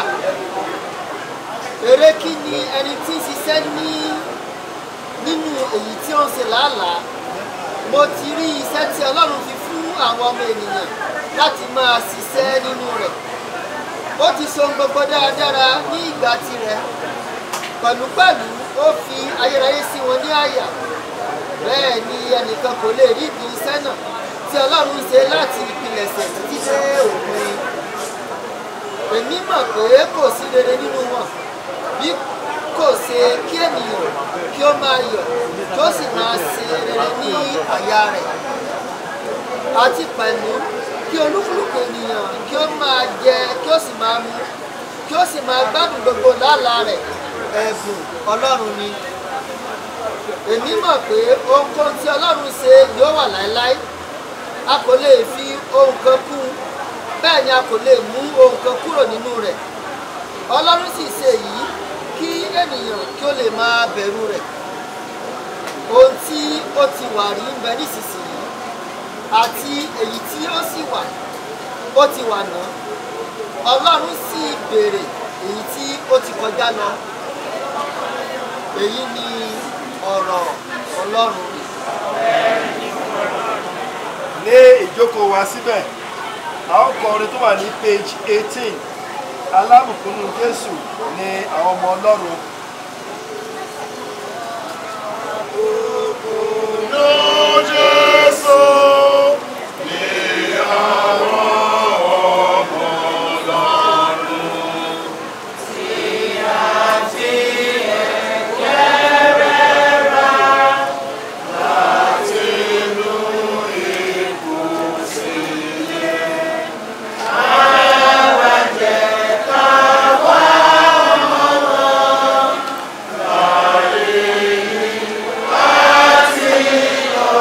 eré kí ni ẹni tí ń ṣiṣẹ́ ní nínú èyí tí ó ń ṣe làálàá mo ti rí iṣẹ́ tí ọlọ́run fi fún àwọn ọmọ ènìyàn láti máa ṣiṣẹ́ nínú rẹ̀ ó ti so gbogbo dáradára ní ìgbà tirẹ̀ pẹ̀lúpẹ̀lú ó fi ayérayé sí wọn ní àyà bẹ́ẹ̀ ni ẹnìkan kò lè rí ibi iṣẹ́ náà tí ọlọ́run ṣe láti ìpilẹ̀ṣẹ̀ títí dé òpin èmi mọ̀ pé kò sí rere nínú wọn bí kò ṣe kí ènìyàn kí ó máa yọ̀ kí ó sì máa ṣe rere ní àyà rẹ̀ àti pẹ̀lú kí olúkúlùkù ènìyàn kí ó máa jẹ kí ó sì máa mu kí ó sì máa gbádùn gbogbo làálàá rẹ̀ ẹ̀bùn ọlọ́run ni èmi mọ̀ pé ohunkóhun tí ọlọ́run ṣe yóò wà láéláé a kò lè fi ohun kan kún un bẹ́ẹ̀ ni a kò lè mú ohun kan kúrò nínú rẹ̀ ọlọ́run sì ṣe èyí kí ènìyàn kí ó lè máa bẹ̀rù rẹ̀ ohun tí ó ti wà rí ń bẹ nísinsìnyí àti èyí tí ó sì wà ó ti wà náà ọlọ́run sì béèrè èyí tí ó ti kọjá lọ èyí ni ọ̀rọ̀ ọlọ́run. ní ìjókòó wa síbẹ̀ a ó kọ orin tó wà ní page eighteen alábùkúnú jésù ni àwọn ọmọ ọlọ́run. Jésù ni àwọn ọmọ Ọlọ́run. Tí a ti ẹ̀kẹ́rẹ́ rà láti inú ikú sílẹ̀. Àwa jẹ́ ká wá ọmọ wọn láyé yìí láti lọ.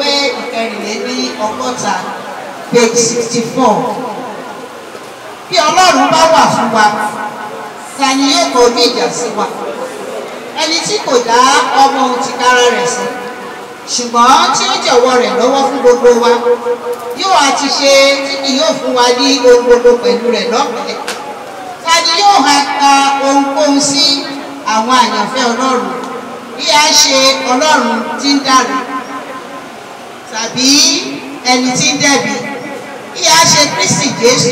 ewé ìkẹrìnlélí ọgọ́ta page sixty four bí ọlọ́run bá wà fún wa ta ni yóò kọ ojú ìjà sí wa ẹni tí kò dá ọmọ ohun tìkára rẹ̀ sí ṣùgbọ́n tí ó jọ̀wọ́ rẹ̀ lọ́wọ́ fún gbogbo wa yóò àti ṣe tí kì yóò fún wa ní ohun gbogbo pẹ̀lú rẹ̀ lọ́pẹ́ ta ni yóò ha ka ohunkóhun sí àwọn àyànfẹ́ ọlọ́run bí a ṣe ọlọ́run tí ń dàrú tàbí ẹni tí ń dẹ̀bi bí a ṣe kristi jésù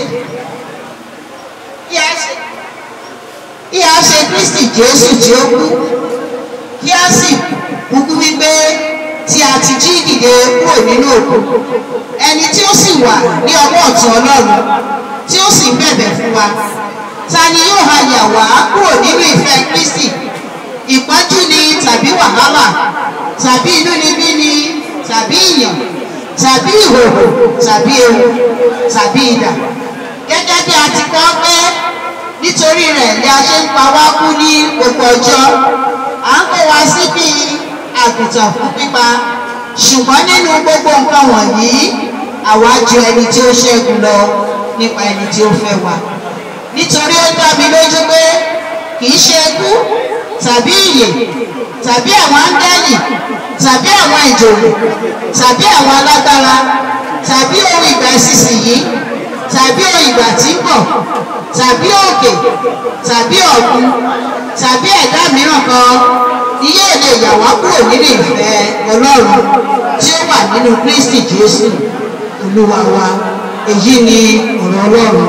bí a ṣe bí a ṣe kristi jésù tí ó kú kí a sì kúkú wípé tí a ti jí dìde kúrò nínú òkú ẹni tí ó sì wà ní ọwọ́ ọ̀tún ọlọ́run tí ó sì ń bẹ̀bẹ̀ fún wa ta ni yóò ha yà wá kúrò nínú ìfẹ́ kristi ìpọ́njú ni tàbí wàhálà tàbí inúnibí ni tàbí ìyàn tàbí ìhòòhò tàbí ewu tàbí idà gẹ́gẹ́ bí a ti kọ́ pé nítorí rẹ̀ ni a ṣe ń pa wá kú ní gbogbo ọjọ́ à ń kó wa síbi àgùntàn fún pípa ṣùgbọ́n nínú gbogbo nǹkan wọ̀nyí àwa ju ẹni tí ó ṣẹ́gun lọ nípa ẹni tí ó fẹ́ wa nítorí ó dá mi lójú pé kì í ṣe ikú tàbí ìyè tàbí àwọn áńgẹ́lì tàbí àwọn ìjòyè tàbí àwọn alágbára tàbí ohun ìgbà ìsinsìnyí tàbí ohun ìgbà tí ń bọ̀ tàbí òkè tàbí ọ̀gbun tàbí ẹ̀dá mìíràn kan ni yóò lè yà wá kúrò nínú ìfẹ́ ọlọ́run tí ó wà nínú kristi jésù olúwa wa èyí ni ọ̀rọ̀ ọlọ́run.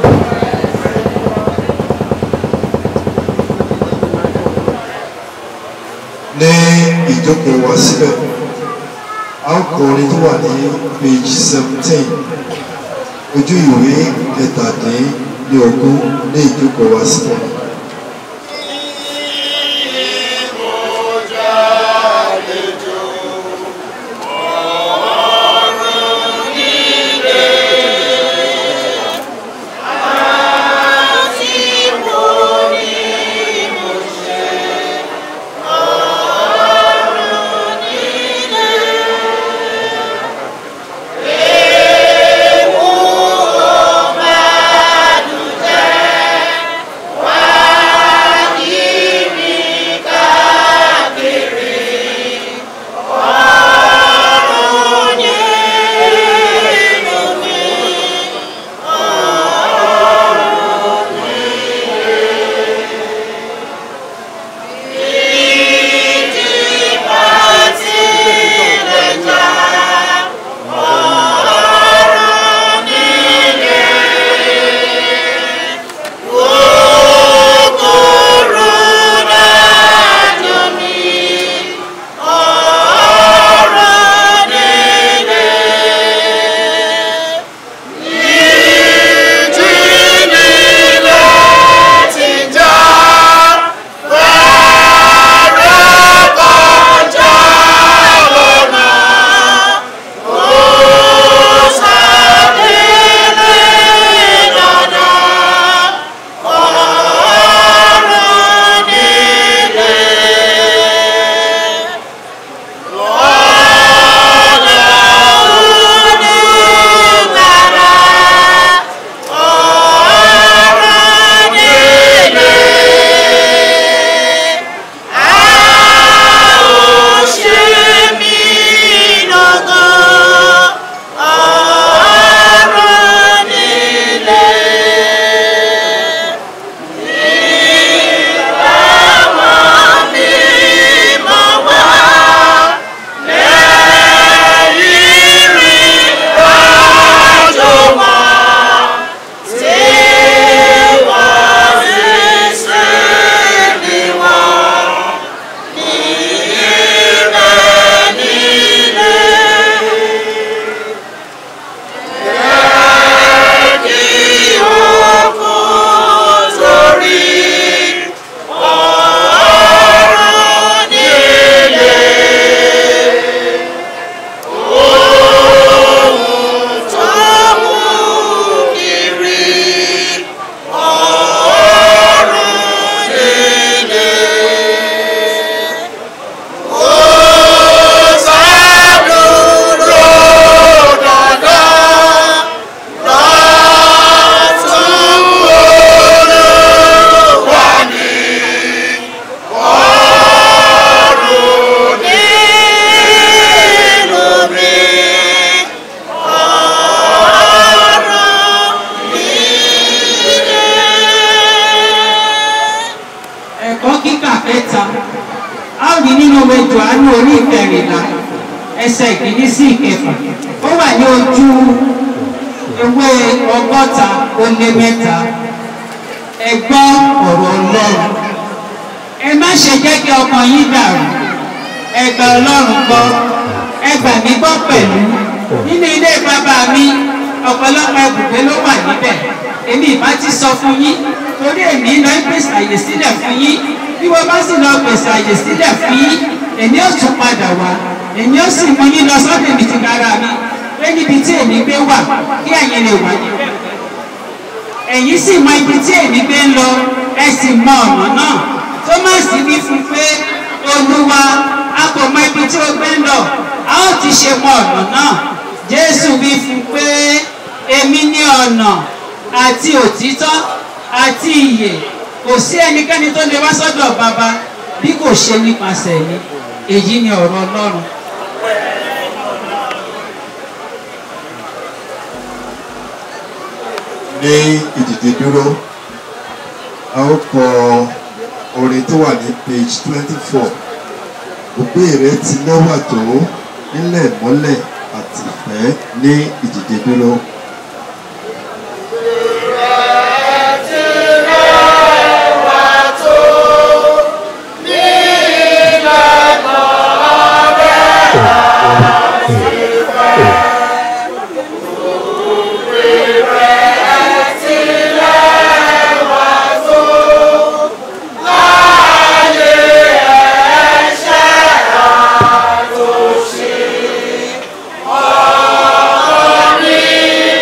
ní ìjókòó wa síbẹ̀ a ó kọ orin tó wà ní page seventeen ojú ìwé kẹtàdínlógún ní ìjókòó wa síbẹ̀. Wá ẹsẹ̀ ìkíní sí ìkẹfà ó wà ní ojú ewé ọgọ́ta ó lé mẹ́ta ẹ gbọ́ ọ̀rọ̀ ọlọ́run ẹ má ṣe jẹ́ kí ọkàn yín dàrú ẹ gba ọlọ́run gbọ́ ẹ gbà mí gbọ́ pẹ̀lú nínú ilé bàbá mi ọ̀pọ̀lọpọ̀ ibùgbé ló wà níbẹ̀ èmi ìbá ti sọ fún yín torí èmi lọ ń pèsè àyè sílẹ̀ fún yín bí wọ́n bá sì lọ pèsè àyè sílẹ̀ fún yín èmi ó tún padà wá èmi ó sì mú yín lọ sọ́dọ̀ èmi ti kára mi pé níbi tí èmi gbé wà kí ẹ̀yin lè wà níbẹ̀ ẹ̀yin sì mọ ibi tí èmi gbé ń lọ ẹ sì mọ ọ̀nà náà tómásì wí fún pé olúwa a kò mọ ibi tí o gbé ń lọ a ó ti ṣe mọ ọ̀nà náà jésù wí fún pé èmi ní ọ̀nà àti òtítọ́ àti ìyè kò sí ẹnikẹ́ni tó lè wá sọ́dọ̀ bàbá bí kò ṣe nípasẹ̀ mi èyí ni ọ̀rọ̀ ọlọ́run. ní ìdìde dúró a ó kọ orin tó wà ní page twenty four òbí rẹ ti lẹ́wà tó nílẹ̀ mọ́lẹ̀ àti ìfẹ́ ní ìdìde dúró. Láyé ẹ̀ṣẹ̀ àtòṣì, ọ̀rọ̀ mi.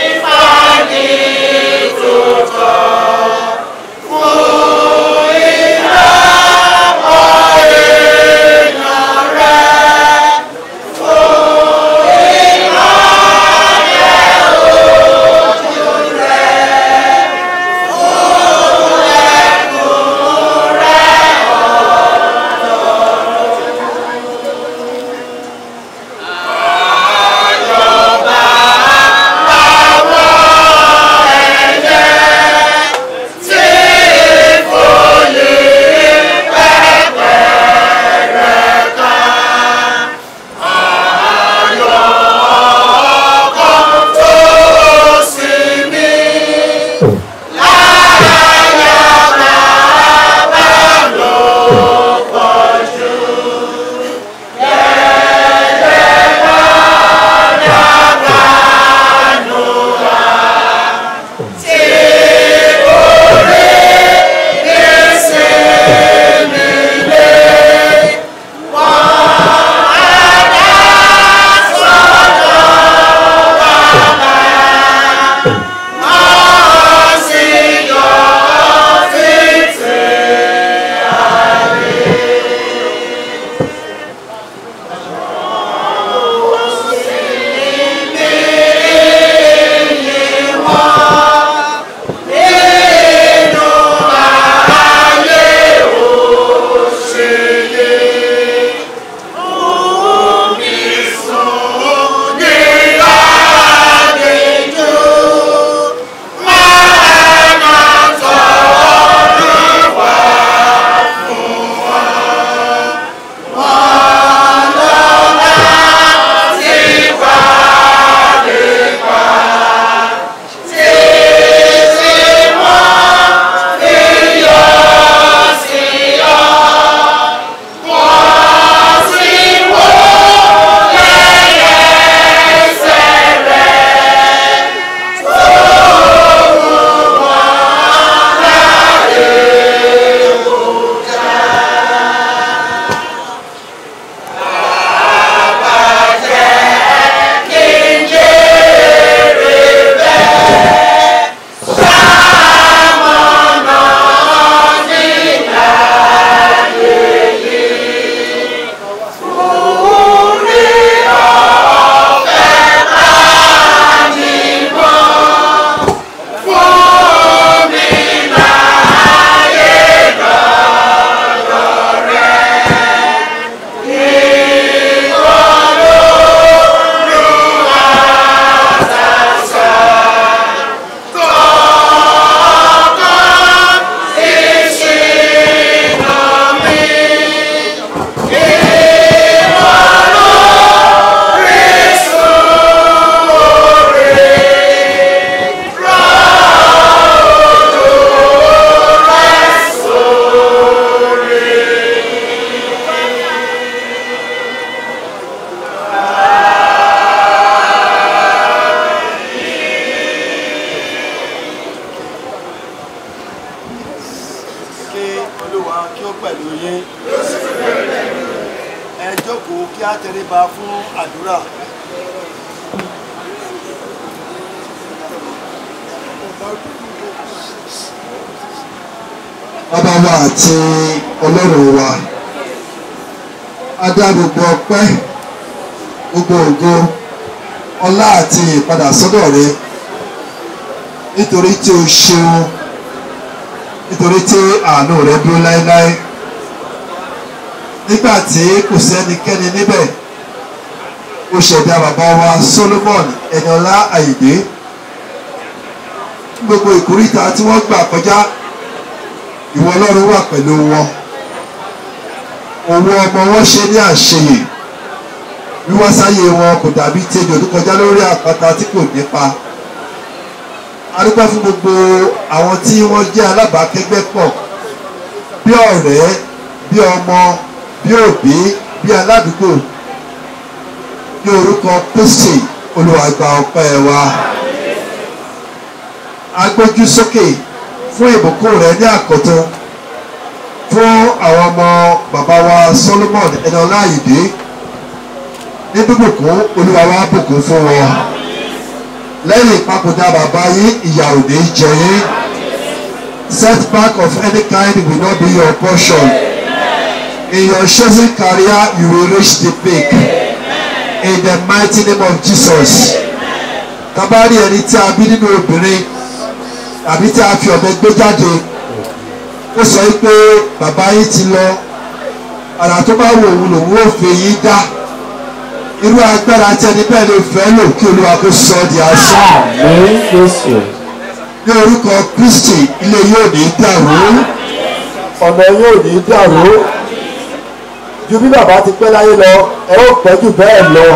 tẹríba fún àdúrà. bàbá wa àti ọlọ́run wa a dá gbogbo ọpẹ́ gbogbo ògo ọlá àti ìpadà sọ́dọ̀ rẹ nítorí tí o ṣeun nítorí tí àánú rẹ dúró láéláé nígbà tí kò sẹ́nikẹ́ni níbẹ̀ o ṣẹ̀dá bàbá wa Solomon Ẹniọlá Àyìndé gbogbo ìkórìtà tí wọ́n gbà kọjá ìwọ ọlọ́run wà pẹ̀lú wọn òun ọmọ wọn ṣe ní àṣeyè wíwá sáyé wọn kò dàbí tejò tó kọjá lórí àpáta tí kò nípa adúgbò fún gbogbo àwọn tí wọ́n jẹ́ alábàákẹ́gbẹ́ pọ̀ bí ọ̀rẹ́ bí ọmọ bí òbí bí aládùúgbò ní orúkọ Kristi Olúwa gba ọpẹ́ wa agbójú sókè fún ìbùkún rẹ ní àkọ́tún fún àwọn ọmọ bàbá wa Solomon Ẹniọlá Àyìndé ní bíbùkún Olúwa wa bùkún fún wọn lẹ́yìn ìpapòdà bàbá yín ìyà ò ní jẹ yín setback of any kind will not be your portion in your chosen career you will reach the peak in the mighty name of Jesus tabari ẹni tí a bí nínú obìnrin àbí tí a fi ọ̀bẹ gbé jáde ó sọ pé bàbá yín ti lọ àrà tó bá wò òun lòun ò fi yín dá irú agbára tí ẹni bẹ́ẹ̀ lè fẹ́ lò kí olúwa kó sọ ọ́ di asán. ní orúkọ Kristi ilé yóò ní dàrú ọ̀nà yóò ní dàrú ju bí bàbá ti pẹ́ láyé lọ ẹ ó pẹ́ jù bẹ́ẹ̀ lọ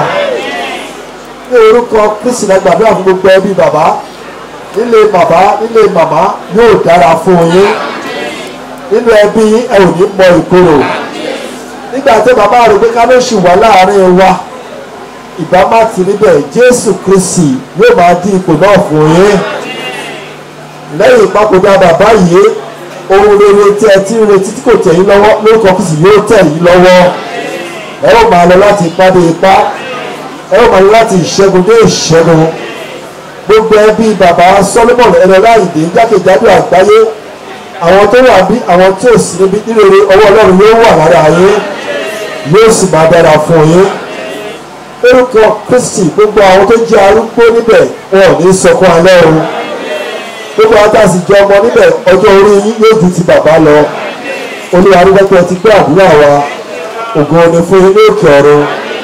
ní orúkọ Kristi la gbàdúrà fún gbogbo ẹbí bàbá nílé bàbá nílé màmá yóò dára fún yín nínú ẹbí yín ẹ ò ní mọ ìkorò nígbà tí bàbá rẹ̀ pé kánóṣì wà láàrin wa ìbá má ti níbẹ̀ Jésù Kristi yóò máa dín ipò náà fún yín lẹ́yìn ìpapòdà bàbá yìí ohun rere tí ẹ ti ń retí tí kò tẹ̀ yín lọ́wọ́ lórúkọ Kristi yóò tẹ̀ yín lọ́wọ́ ẹ ó máa lọ láti ipá dé ipá ẹ ó máa lọ láti ìṣẹ́gun dé ìṣẹ́gun gbogbo ẹbí bàbá Solomon Ẹniọlá Àyìndé jákèjádò àgbáyé àwọn tó wà bí àwọn tí ò sí níbi nírere ọwọ́ Ọlọ́run yóò wà lára yín yóò sì máa dára fún yín lórúkọ Kristi gbogbo àwọn tó jẹ́ arúgbó níbẹ̀ wọn ò ní sọkún alẹ́ o gbogbo àwọn tá a sì jẹ ọmọ níbẹ̀ ọjọ́ orí yín yóò ju ti bàbá lọ olúwa arúgbó pé ẹ ti gbé àdúrà wa ògo ni fún yín ní òkè ọ̀run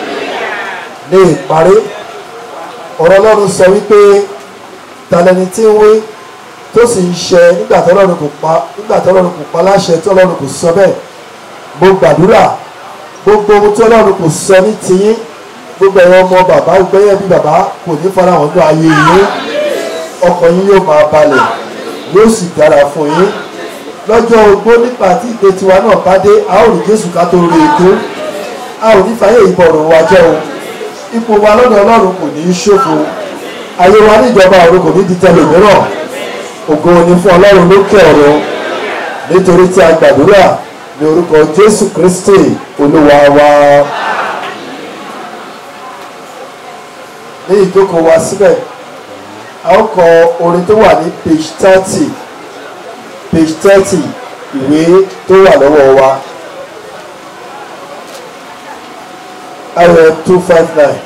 ní ìparí ọ̀rọ̀ ọlọ́run sọ wípé talẹ́ni tí ń wí tó sì ń ṣe nígbà tí ọlọ́run kò pa nígbà tí ọlọ́run kò pa láṣẹ tí ọlọ́run kò sọ bẹ́ẹ̀ mo gbàdúrà gbogbo ohun tí ọlọ́run kò sọ ní tiyín gbogbo ẹ̀rọ ọmọ bàbá gbẹ́yẹ̀ bí bàbá kò ní farahàn ní ayé yín ọkàn yín yóò máa balẹ̀ yóò sì dára fún yín lọ́jọ́ ogbó nípa tí ìdè tiwa náà bá dé a ó rí Jésù ká tó rí ètò a ò ní fàyè ìbọ̀rùn wa jẹ́ o ipò wa lọ́dọ̀ ọlọ́run kò ní í ṣòfò ayé wa níjọba ọ̀run kò ní di tẹlòmíràn ògo ni fún ọlọ́run lókè ọ̀run nítorí tí a gbàdúrà ní orúkọ jésù kristi olúwa wa ní ìjókòó wa síbẹ̀ a ó kọ orin tó wà ní page thirty page thirty ìwé tó wà lọ́wọ́ wa ayọ̀ two five nine.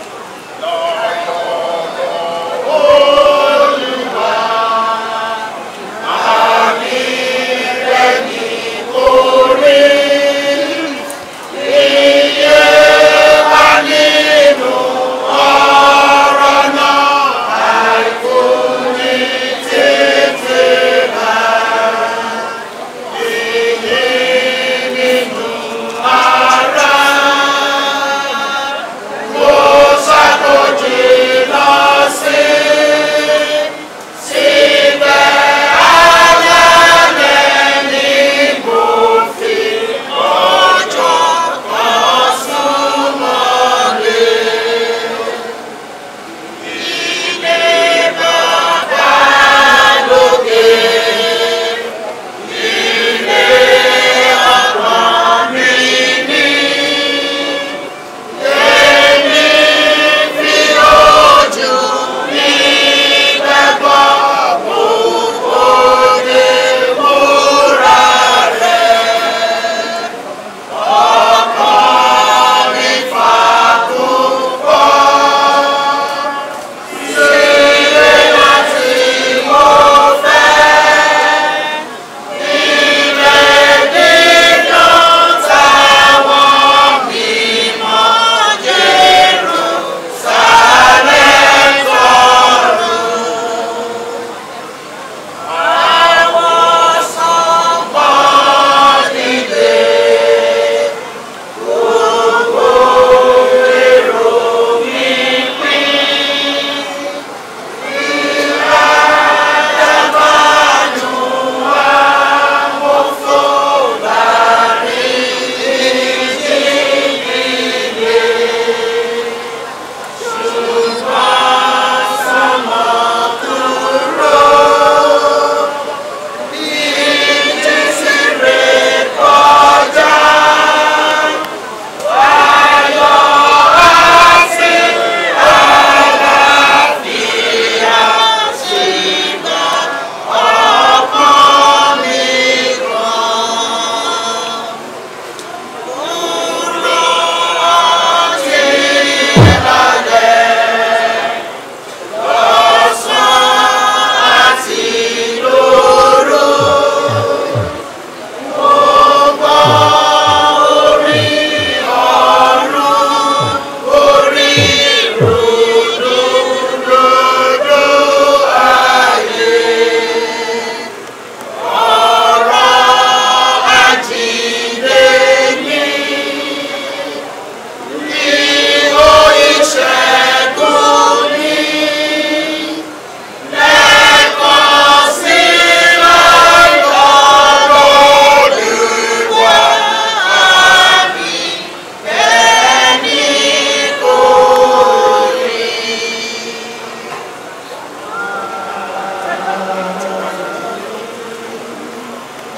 Ara, mo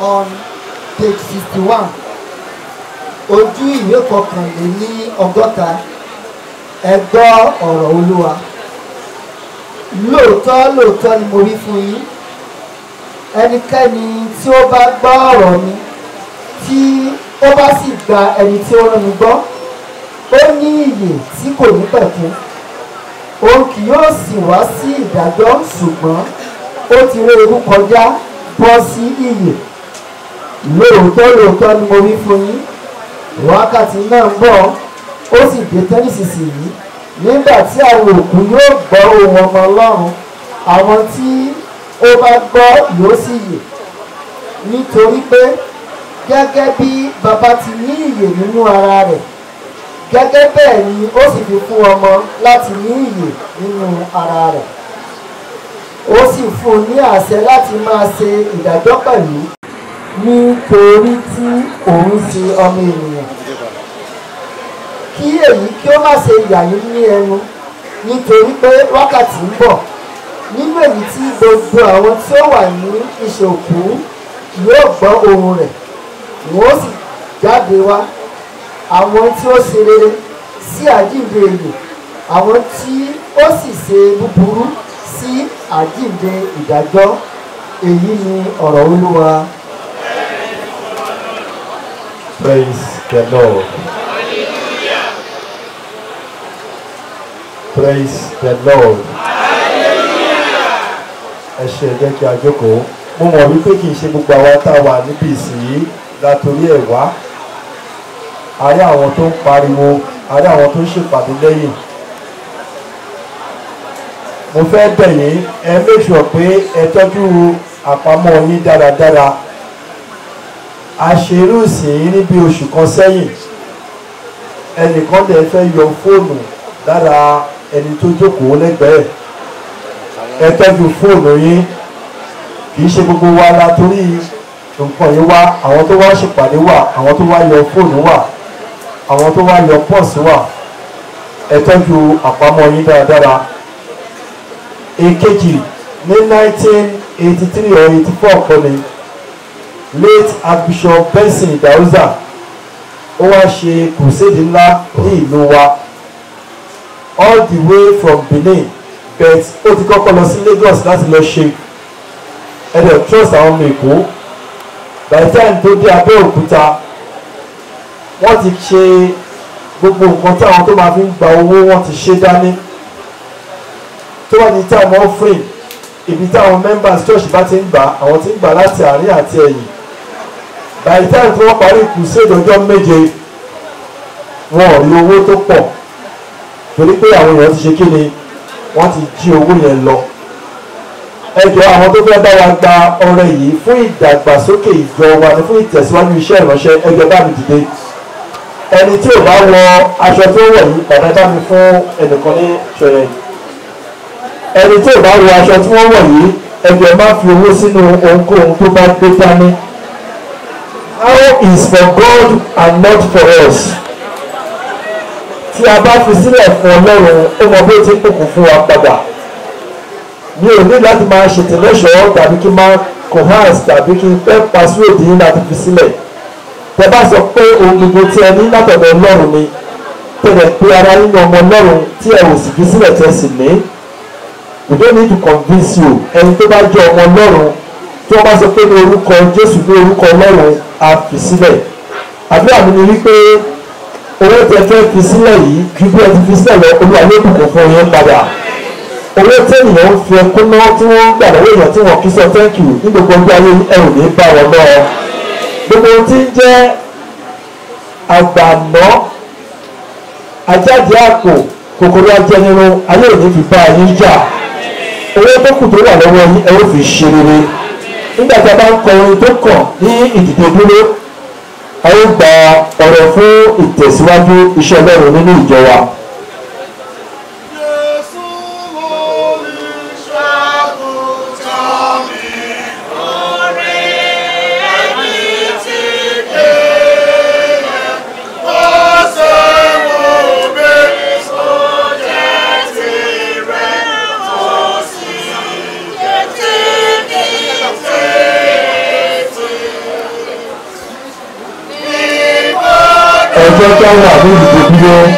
on page sixty one ojú ìwé kọkànléní ọgọ́ta ẹ gbọ́ ọ̀rọ̀ olúwa lóòótọ́ lóòótọ́ ni mo wí fún yín ẹnikẹ́ni tí ó bá gbọ́ ọ̀rọ̀ mi tí ó bá sì gba ẹni tí ó rán mi gbọ́ ó ní ìyè tí kò ní pẹ̀kun òun kì yóò sì wá sí ìdájọ́ ṣùgbọ́n ó ti ré ewu kọjá bọ́ sí ìyè lóòótọ́ lóòótọ́ ni mo wí fún yín wákàtí náà ń bọ̀ ó sì dé tán nísinsìnyí nígbà tí àwọn òkú yóò gbọ́ ohùn ọmọ ọlọ́run àwọn tí ó bá gbọ́ yóò sì yè nítorí pé gẹ́gẹ́ bí baba ti ní ìyè nínú ara rẹ̀ gẹ́gẹ́ bẹ́ẹ̀ ni ó sì fi fún ọmọ láti ní ìyè nínú ara rẹ̀ ó sì fún un ní àṣẹ láti máa ṣe ìdájọ́ pẹ̀lú nítorí tí òun ṣe ọmọ ènìyàn kí èyí kí ó má ṣe yà yín ní ẹnu nítorí pé wákàtí ń bọ̀ nínú èyí tí gbogbo àwọn tí ó wà ní ìṣòkú yóò gbọ́ ohùn rẹ̀ wọ́n ó sì jáde wá àwọn tí ó ṣe rere sí àjíǹde èlò àwọn tí ó sì ṣe búburú sí àjíǹde ìdájọ́ èyí ni ọ̀rọ̀ olúwa. Praise the Lord. Praise the Lord. Ẹ ṣe ẹ jẹ́ kí a jókòó. Mo mọ̀ wípé kì í ṣe gbogbo àwa tá a wà níbi ìsìn látòrí ẹ̀ wá. A rí àwọn tó ń pariwo, a rí àwọn tó ń ṣèpàdé lẹ́yìn. Mo fẹ́ bẹ̀ yín, ẹ make sure pé ẹ tọ́jú àpamọ́ yín dáradára àṣerú ìsìn ní bí oṣù kan sẹ́yìn ẹnìkan lè fẹ́ yọ fóònù lára ẹni tó jókòó lẹ́gbẹ̀ẹ́ ẹ tọ́jú fóònù yín kì í ṣe gbogbo wa la torí nǹkan yìí wá àwọn tó wá ṣèpàdé wà àwọn tó wá yọ fóònù wà àwọn tó wá yọ pọ́ọ̀sì wà ẹ tọ́jú àpamọ́ yín dáradára èkejì ní nineteen eighty three or eighty four kọ́ni late archbishop benson dauza ó wá ṣe crusade ńlá ní ìlú wa all the way from benin but ó ti kọ́kọ́ lọ sí lagos láti lọ ṣe ẹ̀dẹ̀ trust àwọn ọmọ èkó by the time tó dé abẹ́òkúta wọ́n ti ṣe gbogbo nǹkan tí àwọn tó máa fi ń gba owó wọ́n ti ṣe dání tó wà ní time offering ibi táwọn members church bá ti ń gbà àwọn ti ń gbà láti àárín àti ẹ̀yìn by the time tí wọ́n parí crusade ọjọ́ méje wọn ò rí owó tó pọ̀ torí pé àwọn èèyàn ti ṣe kí ni wọ́n ti jí owó yẹn lọ ẹ jọ àwọn tó fẹ́ bá wa gba ọrẹ yìí fún ìdàgbàsókè ìjọ wa ni fún ìtẹ̀síwájú iṣẹ́ ìránṣẹ́ ẹ jọ bá mi dìde ẹni tí ò bá wọ aṣọ tó wọ̀ yìí bàbá bá mi fún ẹnìkan ní ṣọyẹ ẹni tí ò bá wọ aṣọ tí wọ́n wọ̀ yìí ẹ jọ má fi owó sínú ohunkóhun tó bá gbé dání how is for God and not for us tí a bá fi sílẹ̀ fún ọlọ́run ó mọ bí ó ti ń pòkùn fún wa padà mi ò ní láti máa ṣètò lẹ́ṣọ̀ọ́ tàbí kí n máa cohance tàbí kí n fẹ́ pàṣíwèdì yín láti fi sílẹ̀ tẹ bá sọ pé ohun gbogbo tí ẹ ní látọ̀dọ̀ ọlọ́run ni tẹ̀lẹ̀ pé ara yín ọmọ ọlọ́run tí ẹ ò sì fi sílẹ̀ tẹ̀ sì ní we don't need to convince you ẹni tó bá jẹ́ ọmọ ọlọ́run tí wọ́n bá sọ pé ní orúkọ jésù ní orúkọ ọlọ́run á fi sílẹ̀ àdúrà mi ni wípé owó tẹ fẹ́ fi sílẹ̀ yìí ju bí ẹ ti fi sílẹ̀ lọ olúwa yóò bùkún fún yín padà owó tẹ́nìyàn ń fi ẹkún náà tí wọ́n ń gbà lọ́wọ́ èèyàn tí wọ́n kí sọ thank you ní gbogbo ọjọ́ ayé ẹ ò ní bá wọn lọ gbogbo ohun tí ń jẹ́ àgbàná ajáde àpò kòkòrò ajẹnirun ayé ò ní fi bá yín jà owó tó kù tó wà lọ́wọ́ yín ẹ ó fi ṣe rere nígbà tí a bá ń kọ orin tó kàn ní ìdìde dúró a ó gba ọ̀rọ̀ fún ìtẹ̀síwájú iṣẹ́ ọlọ́run nínú ìjọ wa. Thank you. ká wà ní ìdíje dúró.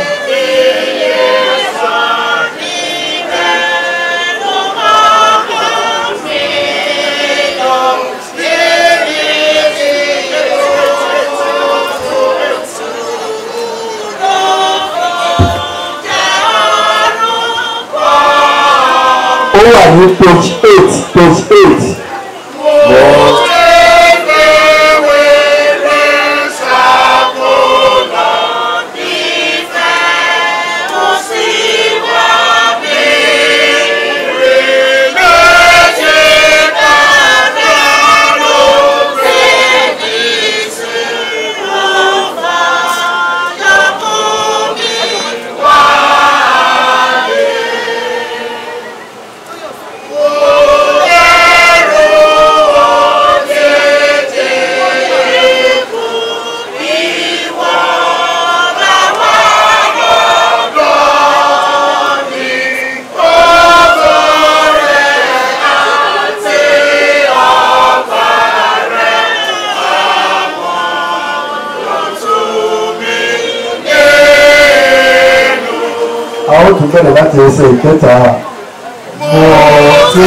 ó wà ní page eight page eight. a ó tún bẹ̀rẹ̀ láti ẹsẹ̀ ìkẹta. mo ti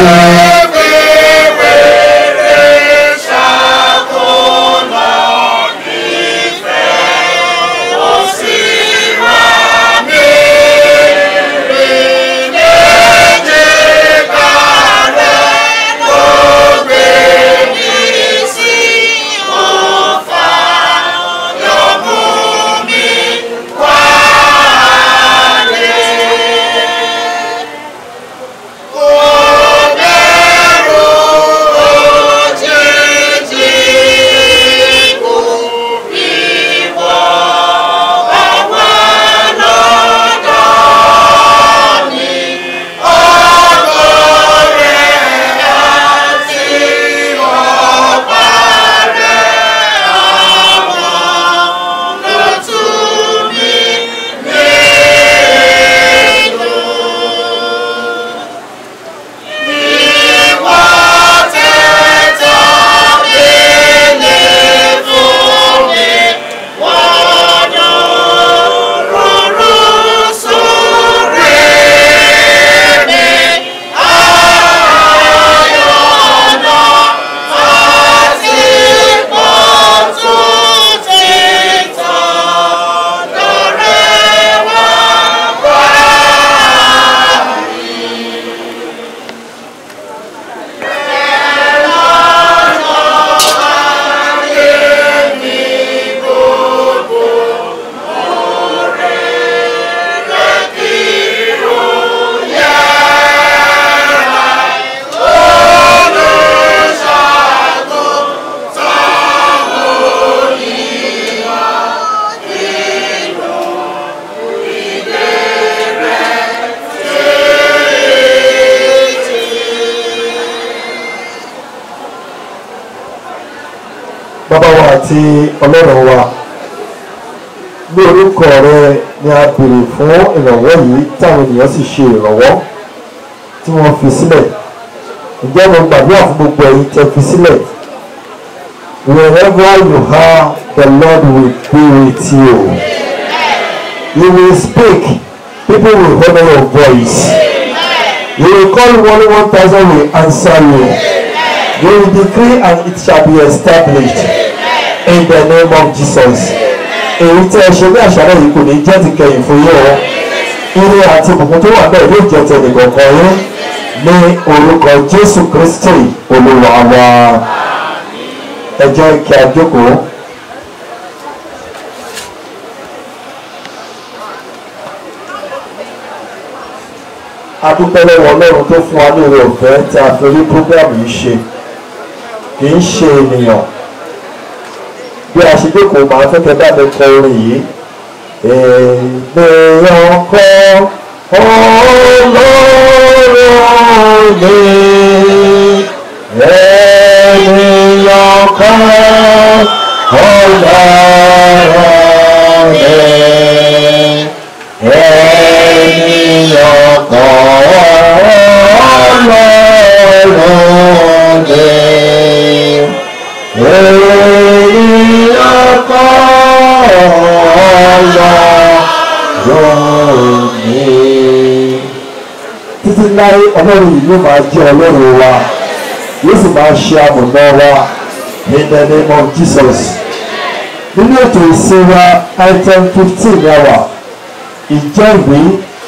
bàbá wa àti ọlọ́run wa ní orúkọ rẹ ni a béèrè fún ìrànwọ́ yìí táwọn ènìyàn sì ṣe ìrànwọ́ tí wọ́n fi sílẹ̀ ǹjẹ́ mo gbàdúrà fún gbogbo ẹ̀yin tẹ́ fi sílẹ̀ wherever you are the lord will be with you you will speak people will honour your voice you will call one one thousand will answer you you will decree and it shall be established in the name of jesus èyí tí ẹ ṣe ní àṣálẹ́ yìí kò ní jẹ́ ti kẹyìn fún yín o ire àti ìbùkún tó wà bẹ́ẹ̀ yóò jẹ́ tẹ̀lé kọ̀ọ̀kan yín ní orúkọ jésù kristi olúwa wa ẹ jẹ́ kí a jókòó. a dúpẹ́ lọ́wọ́ ọlọ́run tó fún wa ní oore ọ̀fẹ́ tí a fi rí program yìí ṣe kì í ṣe ènìyàn bí a ṣe jókòó máa fẹ́ kẹ́ bá mi kọ orin yìí ènìyàn kọ́ ọlọ́run mi ènìyàn kọ́ ọlọ́run mi ènìyàn kọ́ ọlọ́run mi ènìyàn kọ́ ọlọ́run ọlọ́run yìí yóò máa jẹ́ ọlọ́run wa yóò sì máa ṣe amọ̀nà wa in the name of jesus nínú ètò ìsìn wa item fifteen ní àwà ìjẹ́wé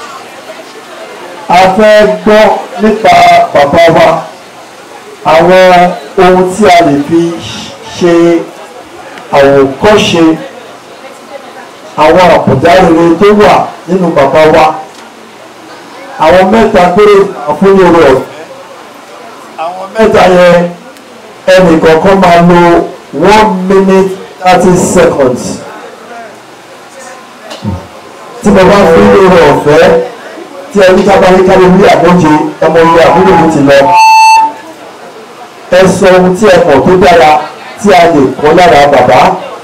a fẹ́ gbọ́ nípa bàbá wa àwọn ohun tí a lè fi ṣe àwòkọ́ṣe àwọn àbùdá rere tó wà nínú bàbá wa àwọn mẹ́ta péré àfúnyẹ̀rọ àwọn mẹ́ta yẹn ẹnì kọ̀ọ̀kan máa lo one minute thirty seconds tí mo bá fún lórí ọ̀fẹ́ tí ẹni tábàrí kárí wí àmóje ọmọ ìwé àbúrò mi ti lọ ẹ sọ ohun tí ẹ mọ̀ tó dára tí a lè kọ́ lára bàbá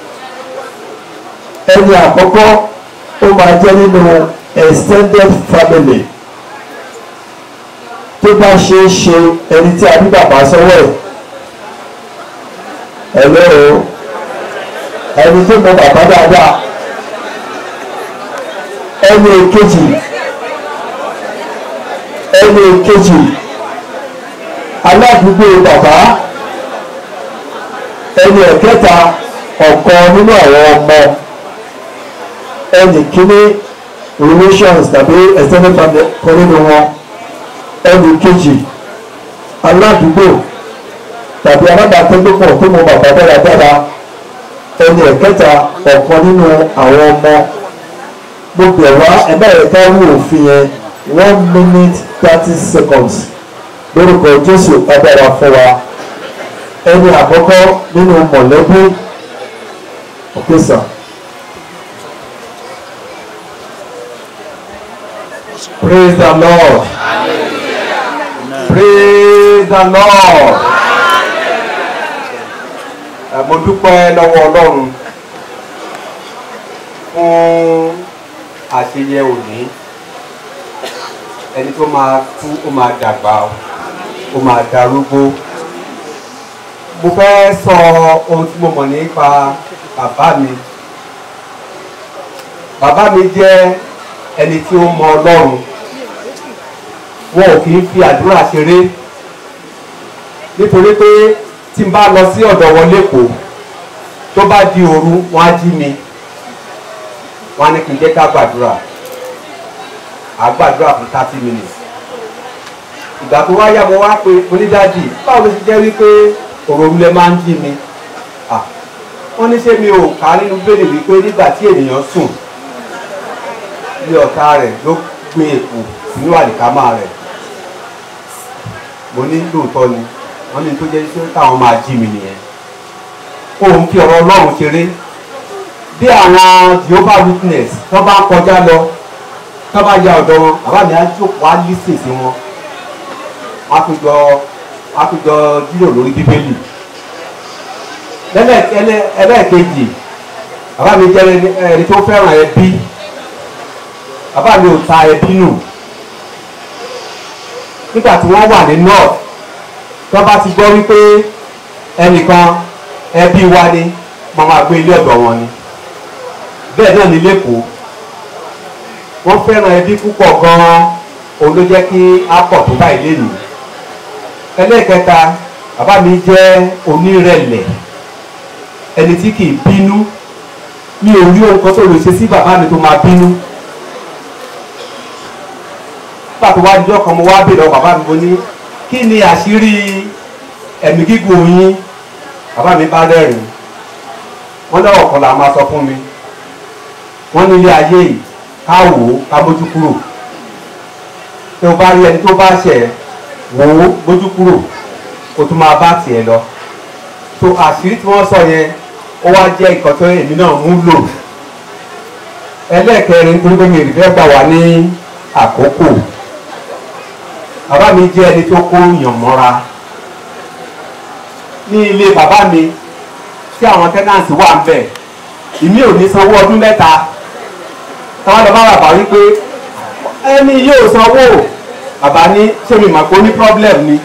ẹni àkọ́kọ́ ó máa jẹ́ nínú extended family tó bá ṣe é ṣe ẹni tí a bí bàbá sọ́wọ́ ẹ̀ ẹ̀lọ́ ẹni tó mọ bàbá dáadáa ẹni èkejì ẹni èkejì aládùúgbò bàbá ẹni ẹ̀kẹta ọ̀kan nínú àwọn ọmọ ẹni kíní relations tàbí extended family kan nínú wọn ẹni kejì aládùúgbò tàbí alábàápẹ́lẹ́pọ̀ tó mọ bàbá dáradára ẹni ẹ̀kẹta ọ̀kan nínú àwọn ọmọ gbogbo ẹ̀wá ẹ̀bá ẹ̀ka wù òfin yẹn one minute thirty seconds lórúkọ jésù agbára fún wa ẹni àkọ́kọ́ nínú mọ̀lẹ́bí òkèsà. praise the lord praise the lord mo dúpẹ́ lọ́wọ́ ọlọ́run fún àṣeyẹ òní ẹni tó máa kú ó máa dàgbà ó máa darúgbó mo fẹ́ sọ ohun tí mo mọ̀ nípa bàbá mi bàbá mi jẹ́ ẹni tí ó mọ ọlọ́run wọn ò kì í fi àdúrà ṣeré nítorí pé tí n bá lọ sí ọ̀dọ̀ wọn lẹ́kọ̀ọ́ tó bá di òru wọn á jí mi wọn á ní kí n jẹ́ ká gbàdúrà à gbàdúrà fún thirty minutes ìgbà tó wá yá mo wá pé onídàájì báwo ló ti jẹ́ wípé òròrú lẹ máa ń jí mi wọ́n ní ṣé mi ò ká nínú bẹ́ẹ̀lì wípé nígbà tí ènìyàn sùn ilé ọ̀tá rẹ̀ ló gbé èkó sínú àlìkámà rẹ̀ mo ní lóòótọ́ ni wọ́n ní tó jẹ́ pé táwọn máa jí mi nìyẹn òun fi ọ̀rọ̀ ọlọ́run ṣeré bí àwọn jehovah witness tó bá ń kọjá lọ tó bá ya ọ̀dọ̀ wọn bàbá mi á jókòó á lísìn sí wọn wọ́n á fi jọ wọ́n á fi jọ jíròrò lórí bíbélì ẹlẹ́ẹ̀kejì bàbá mi jẹ́ ẹni tó fẹ́ràn ẹbí bàbá mi ò ta ẹbí nù nígbà tí wọ́n wà ní north tó bá ti gbọ́ wípé ẹnìkan ẹbí wa ni mo máa gbé ilé ọ̀dọ̀ wọn ni bẹ́ẹ̀ náà ní lẹ́kọ̀ọ́ wọ́n fẹ́ràn ẹbí púpọ̀ gan-an òun ló jẹ́ kí á pọ̀ tó báyìí lénìí ẹlẹ́ẹ̀kẹta bàbá mi jẹ́ onírẹ̀lẹ̀ ẹni tí kì í bínú mi ò rí ohun kan tó lè ṣe sí bàbá mi tó máa bínú nígbà tó wá dijọ́ kan mo wá bèèrè ọ bàbá mi mo ní kí ni àṣírí ẹ̀mí gígùn yín bàbá mi bá rẹ́rìn wọ́n lọ́wọ́ kan là máa sọ fún mi wọ́n ní ilé ayé yìí ká wò ó ká mójú kúrò tí o bá rí ẹni tó bá ṣẹ̀ wò ó mójú kúrò o tún máa bá tiẹ̀ lọ so àṣírí tí wọ́n sọ yẹn ó wá jẹ́ nǹkan tó èmi náà mú lò ẹlẹ́ẹ̀kẹrin tó ń gbé mi rí fẹ́ gbà wá ní àkókò bàbá mi jẹ́ ẹni tó kó yàn mọ́ra ní ilé bàbá mi tí àwọn tẹ́nàǹtì wà ń bẹ̀ ìmí ò ní sanwó ọdún mẹ́ta táwọn lọ bá bàbá wípé ẹni yóò sanwó bàbá ní ṣé mi mọ̀ pé ó ní problem ni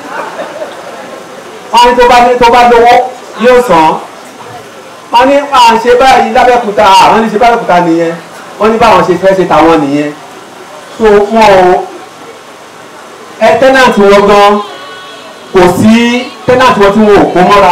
wọ́n ní tó bá ní tó bá lówó yóò san wọ́n ní à ń ṣe báyìí lábẹ́kúta àwọn ní ṣe bábẹ́kúta nìyẹn wọ́n ní báwọn ṣe fẹ́ ṣe tàwọn nìyẹn so wọn ò ẹ tẹ́nàtì wọn gan kò sí tẹ́nàtì wọn tí wọn ò kó mọ́ra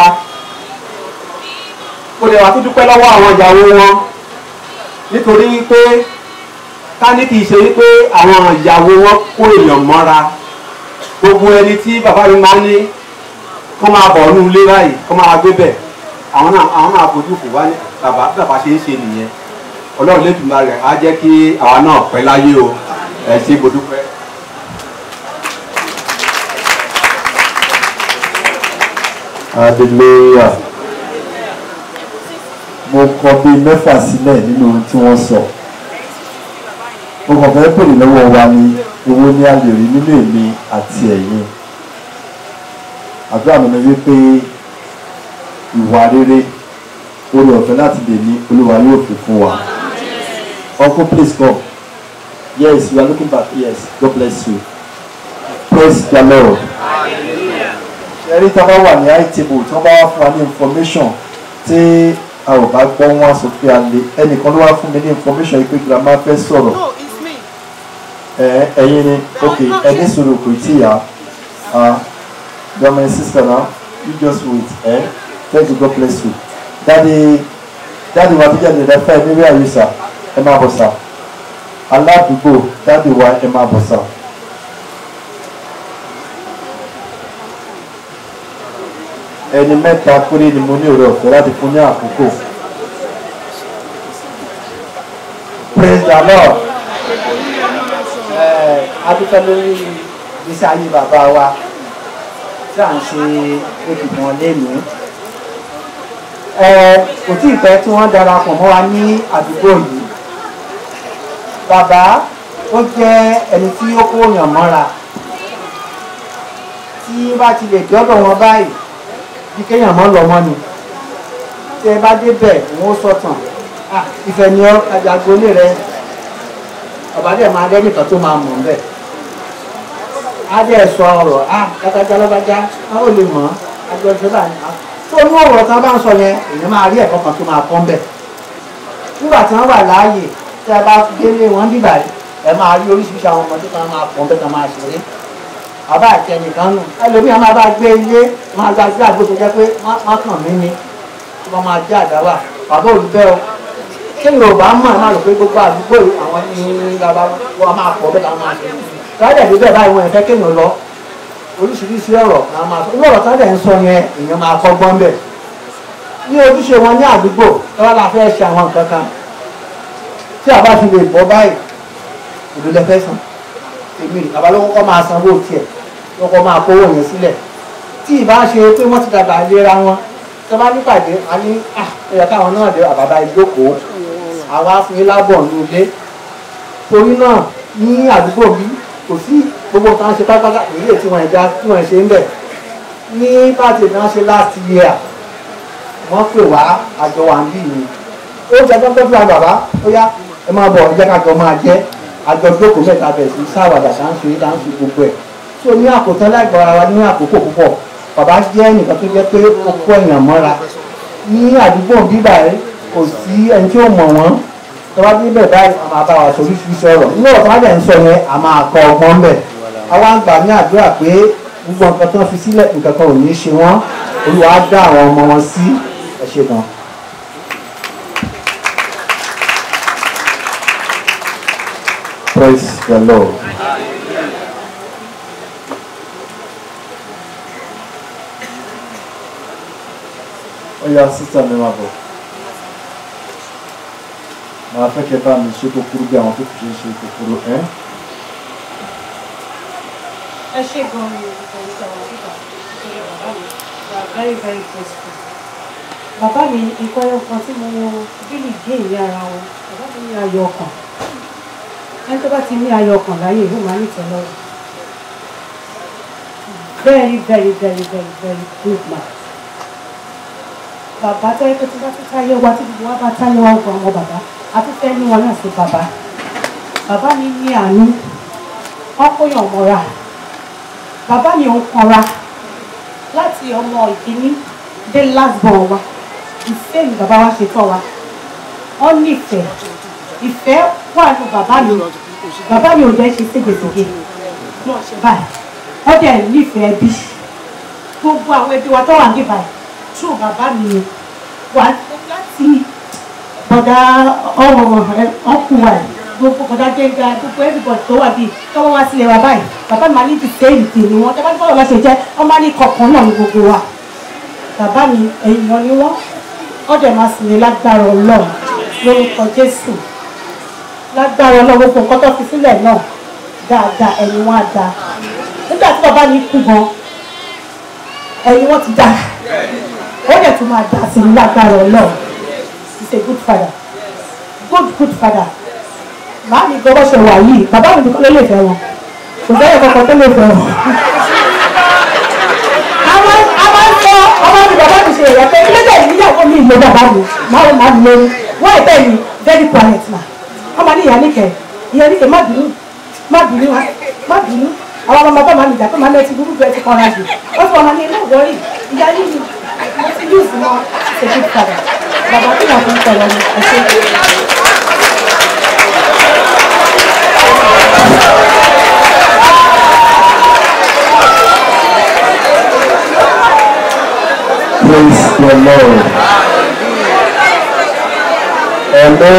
kò lè wá tó dúpẹ́ lọ́wọ́ àwọn ìyàwó wọn nítorí wípé ká ní kì í ṣe wípé àwọn ìyàwó wọn kó èèyàn mọ́ra gbogbo ẹni tí bàbá mi máa ń ní kó máa bọ̀ ọ́nú ilé báyìí kó máa gbé bẹ̀ àwọn náà àwọn náà fojú fò wá ní bàbá bàbá ṣe ń ṣe nìyẹn ọlọ́run lẹ́dùnmá rẹ̀ á jẹ́ kí àwa náà pẹ́ láyé o ẹ̀ ṣe mo dúpẹ́. hallelujah mo kọ bíi mẹ́fà sílẹ̀ nínú ohun tí wọ́n sọ mo kàn fẹ́ bèrè lọ́wọ́ wa ni owó ní a lè rí nínú èmi àti ẹ̀yin àdúrà mi ni wípé ìwà rere orí ọ̀fẹ́ láti lè ní olúwa yóò fi fún wa uncle please come yes you are looking back yes god bless you praise the lord ẹ̀rí tí wọ́n bá wà ní high table tí wọ́n bá wá fún wa ní information tí a ò bá gbọ́ wọn sọ pé a lè ẹnìkan ló wá fún mi ní information yìí pé grandma fẹ́ sọ̀rọ̀ ẹ ẹ̀yin ni ok ẹni sọ̀rọ̀ kò tí ya you are my sister now you just wait eh? thank you god bless you dadi dadi wa bí jáde rẹ fẹ́ mi rí àyùsà ẹ máa bọ̀ sà aládùúgbò dadi wa ẹ máa bọ̀ sà. ẹni mẹ́ta péré ni mo ní òrè ọ̀fẹ́ láti fún ní àkókò. praise the lord. adúpẹ́ lórí ìgbésí ayé bàbá wa tí à ń ṣe ètùtù wọn lénìí. kò tí ì pẹ́ tí wọ́n darapọ̀ mọ́ wa ní àdúgbò yìí. bàbá ó jẹ́ ẹni tí ó kó yàn mọ́ra tí bá ti lè dọ́dọ̀ wọn báyìí bí kéèyàn mọ́ lọ mọ́ ni tẹ bá débẹ̀ wọ́n sọ̀tàn ìfẹ́ ni àjàgbólé rẹ ọba dẹ̀ máa dẹ́ nìkan tó máa mọ̀ ń bẹ̀ á dẹ̀ sọ ọ̀rọ̀ á kátájá lọ́bàjá á ò lè mọ̀ àjọ ìṣẹ́bà ni tó ní ọ̀rọ̀ tá a bá ń sọ yẹn èèyàn máa rí ẹ̀kọ́ kan tó máa pọ́n bẹ̀ nígbà tí wọ́n wà láàyè tí a bá délé wọn bíbà ẹ máa rí oríṣiríṣi àwọn ọmọdé kan máa pọ́n bẹ̀ kan máa ṣeré àbá àti ẹnìkan nù ẹlòmíì máa bá gbé ilé máa gba sí àgbo tó jẹ pé wọn kàn mí ni tí wọn máa jẹ àdáwà bàbá olùbẹ o ṣé yorùbá mọ̀ ẹ máa rò pé gbogbo àdúgbò àwọn ní bàbá wọn máa pọ̀ bẹ́ẹ̀ táwọn máa ṣe sáyẹ̀ bí bẹ́ẹ̀ báyìí wọn ẹ̀ fẹ́ kéèyàn lọ oríṣiríṣi ọ̀rọ̀ náà máa sọ inú ọ̀rọ̀ tá dẹ̀ ń sọ yẹn èèyàn máa kọ́ gbọ́n bẹ̀ ní ojúṣe wọn ní àdúgbò tọ́lá la fẹ́ ṣe àwọn nǹkan kan tí a bá fi lè bọ́ báyìí òdòdó fẹ́ sàn èmi àbálòkọ́ kọ́ máa sanwó tiẹ̀ lọ́kọ́ máa kówó yẹn sílẹ̀ tí ìbá ṣe pé wọ́n ti dàgbà lera wọn tó bá nípàdé a ní ẹ̀yà káwọn náà dé àbàbà ìjókòó àwọn afúnilá lábọ̀ ní ilé torí náà ní àdúgbò bí kò sí gbogbo nǹkan ṣe pátápátá èyí tí wọ́n ẹ̀dá tí wọ́n ṣe ń bẹ̀ ní pàtì náà ṣe last year wọ́n pè wá àjọ wà ń bì ní oúnjẹ tó ń tọ́jú àwọn bàbá ó yá ẹ máa bọ̀ ẹ jẹ́ ká jọ máa jẹ́ àjọjókòó mẹ́ta bẹ̀ sí sáwàdà tá à ń ṣe tá à ń ṣe gbogbo ẹ̀ tó ní àkótán láìpẹ́ ara wa ní àkókò púpọ̀ bàbá jẹ́ nìkan tó jẹ́ pé ó kó èèyàn mọ́ra ní àdúgbò bíbà ẹ kò sí ẹni tí ó mọ̀ wọ́n tó bá dé bẹ̀ báyìí a máa bá wa sọ oríṣiríṣi ọ̀rọ̀ nínú ọ̀tún á dẹ̀ ń sọ yẹn a máa kọ ọgbọ́n bẹ̀ àwa ń gbà ní àdúrà pé gbogbo nǹkan tó ń fi sílẹ̀ nǹkan kan ò ní ṣe wọ́n olúwa á dá àwọn ọmọ wọn sí ẹ ṣe gan. praise the lord. ọyà sísá mi máa bọ̀ màá fẹ́ kẹ́ bá mi ṣe kúkúrú bí àwọn tó kù ṣe ń ṣe kúkúrú ẹ́. ẹ ṣe gan ni olùkọ́ ìṣàwọ̀ àbíkà nítorí bàbá mi they are very very grateful. bàbá mi nǹkan ẹyọ kan tí mo bílì gé ìwé ara wọn bàbá mi ní ayọ̀ ọkàn ẹni tó bá ti ní ayọ̀ ọkàn láyé ìlú máa ní ìtẹ́lọ́rùn very very very very very good man bàbá tó yẹ kó tí bá tún táyé wa tí gbogbo wa bá táyé wa gbọ́ ọmọ bàbá a tún fẹ́ ní wọn náà sí bàbá bàbá mi ní àánú wọn kó yàn mọ́ra bàbá mi ò ń kanra láti ọmọ ìkíní dé last born wa ìfẹ́ ni bàbá wa ṣe tọ́ wa wọ́n nífẹ̀ẹ́ ìfẹ́ wà ní bàbá mi bàbá mi ò jẹ́ ṣe ségesège náà ṣe báyìí wọ́n dẹ̀ nífẹ̀ẹ́ bí gbogbo àwọn ẹbí wa tó wà níbà tú bàbá mi ni wà láti bọ̀dá ọ̀rọ̀ ọkùnrin wa yìí gbogbo bọ̀dá gbẹ̀ngà gbogbo everybody tó wà bíi tọ́wọ́ wá sílẹ̀ wa báyìí bàbá mi máa ní ti sẹ́yìn tì ní wọn tẹ́ bá ní bọ́ọ̀lù láṣẹ jẹ́ wọ́n máa ní kọ̀ọ̀kan náà ní gbogbo wa bàbá mi èèyàn ni wọ́n wọ́n dẹ̀ máa sì ní lágbára ọlọ́run lórúkọ jésù lágbára ọlọ́run gbogbo nǹkan tó fi sílẹ̀ náà dáadáa ẹni wọn á da nígbà tí bàbá mi kú gan ẹni wọn ti da ó dẹ̀ tún máa da sí ní lágbára ọlọ́run he's a good father good good father màá mi gbọ́ bó ṣe wà yìí bàbá mi nìkan ló lè fẹ́ wọn kò sẹ́yìn kankan tó lè fẹ́ wọn. àwọn àwọn sọ ọmọ mi bàbá mi ṣe èèyàn pé ilé tẹ̀lé níyàwó mi ìlú bàbá mi máa ń máa ń lóyún wọ́n ẹ̀ bẹ́ẹ̀ ni very quiet ma ọmọ ní ìyá níkẹ́ ìyá níkẹ́ má bínú má bínú wa má bínú àwọn ọmọ bàbá máa ń jà pé máa ń lọ ti burú bẹ́ẹ̀ ti kọ́ra jù wọ́n fọ ọmọ ní inú ìwọ́rì ìyá yìí ni mo ti yóò sí wọn ṣe good father bàbá tí wọ́n fi ń tẹ̀lé mi ẹ̀ṣẹ́. Praise the Lord. Hello.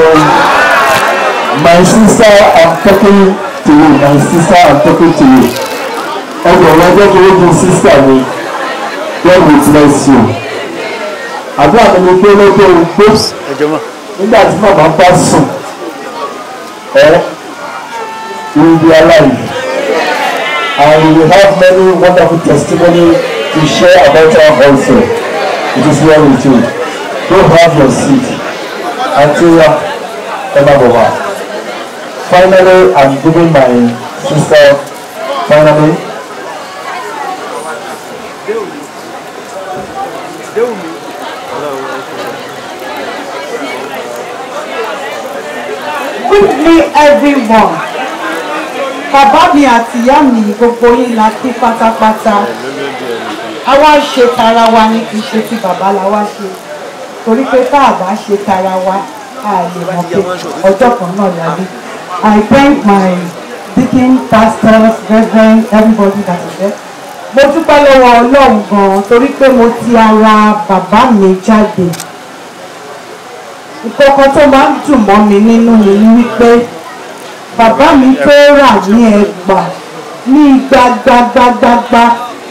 My sister, I'm talking to you. My sister, I'm talking to you. Ọgbọ̀n ọjọ́ tó lójú sísá mi, God will bless you. Àdúrà mi ni pé lọ́jọ́ ogbó nígbà tí màmá bá sùn, ẹ you will be alive. And you will have many wonderful testimony to share about her also. It is well with you. Go have your seat. Antia Emabova. Finally, I'm giving my sister, finally, quickly everyone bàbá mi àti ìyá mi gbogbo yín la kí pátápátá àwa ṣe tara wa ni kì í ṣe ti bàbá la wá ṣe torí pé tá a bá ṣe tara wa a lè mọ̀ pé ọjọ́ kan náà la rí I thank my deacon pastors reverend everybody that is there mo dúpẹ́ lọ́wọ́ ọlọ́run gan-an torí pé mo ti ara bàbá mi jáde ìkọ̀kọ̀ tó máa ń dùn mọ́ mi nínú mi ni wípé bàbá mi tó rà ní ẹgbà ní gbagbagbagba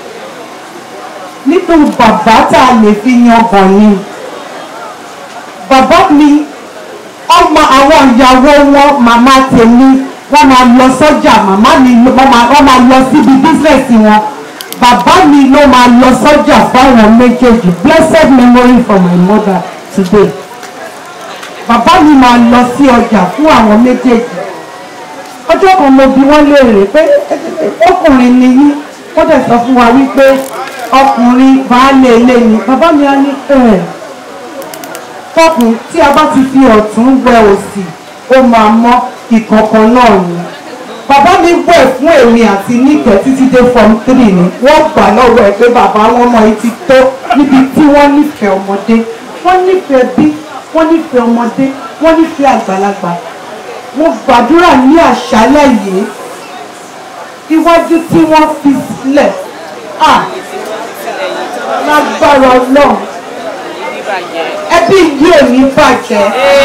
nínú bàbá tá a lè fi yangàn ni bàbá mi ọmọ àwọn ìyàwó wọn màmá tèmi wọ́n máa lọ sọ́jà màmá mi wọ́n máa lọ síbi bísẹ̀sì wọn bàbá mi ló máa lọ sọ́jà fáwọn méjèèjì blessed memory for my mother today bàbá mi máa lọ sí ọjà fún àwọn méjèèjì ọjọ́ kan mo bi wọ́n léèrè pé ọkùnrin ni yín wọ́n dẹ̀ sọ fún wa wípé ọkùnrin baálé ilé ni bàbá mi á ní ẹ̀ tọkùn tí a bá ti fi ọ̀tún wẹ òsì ó máa mọ́ ìkọ̀kan náà ni bàbá mi wẹ̀ fún èmi àti níkẹ́ títí dé form three ni wọ́n gbà lọ́wọ́ ẹ̀ pé bàbá wọn mọ etí tó níbi tí wọ́n nífẹ̀ẹ́ ọmọdé wọ́n nífẹ̀ẹ́ bí wọ́n nífẹ̀ẹ́ ọmọdé wọ́n nífẹ̀ẹ́ àgbàlagbà mo gbàdúrà ní àṣálẹ̀ yìí iwájú tí wọ́n fi sílẹ̀ à lágbára ọlọ́run ẹbí yìí ò ní bàjẹ́.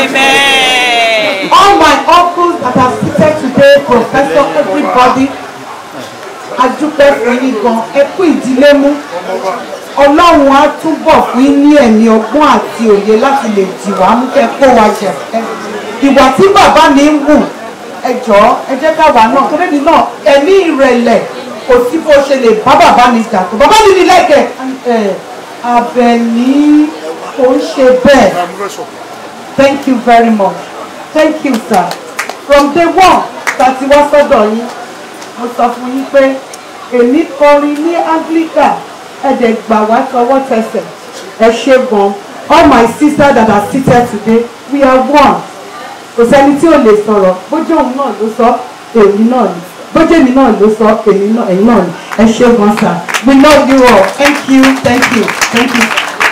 all my uncles that are seated today professor everybody adúpẹ́ fún yín gan ẹ kú ìdílé mú ọlọ́run á túbọ̀ fún yín ní ẹ̀mí ọgbọ́n àti òye láti lè dì wá mú kẹ́ kó wa jẹ ìwà tí bàbá mi ń wù ẹ jọ̀ọ́ ẹ jẹ́ káwa náà torí mi náà ẹ̀mí ìrẹ̀lẹ̀ kò sí bó ṣe lè bá bàbá mi jà tó bàbá mi ní lẹ́kẹ̀ ẹ̀ Àbẹ̀ní kò ń ṣe bẹ́ẹ̀ thank you very much thank you sir from day one tàti wá sọ́dọ̀ yín mo sọ fún yín pé èmi kọrin ní Anglican ẹ̀dẹ̀ gbà wá tọwọ́ tẹsẹ̀ ẹ ṣe gan all my sisters that are seated today we are one kò sẹ́ni tí ò lè sọ̀rọ̀ bójú òun náà ló sọ èmi náà ni bójú èmi náà ló sọ èmi náà ẹ̀yin náà ni ẹ ṣe gan sir we love you all thank you thank you thank you.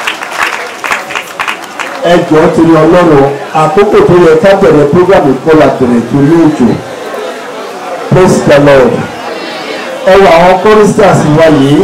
ẹ jọ̀ọ́ torí ọlọ́run àkókò tó yẹ ká bẹ̀rẹ̀ program ìkọlà bẹ̀rẹ̀ torí òjò praise the lord ẹ wọ àwọn choristers wa yìí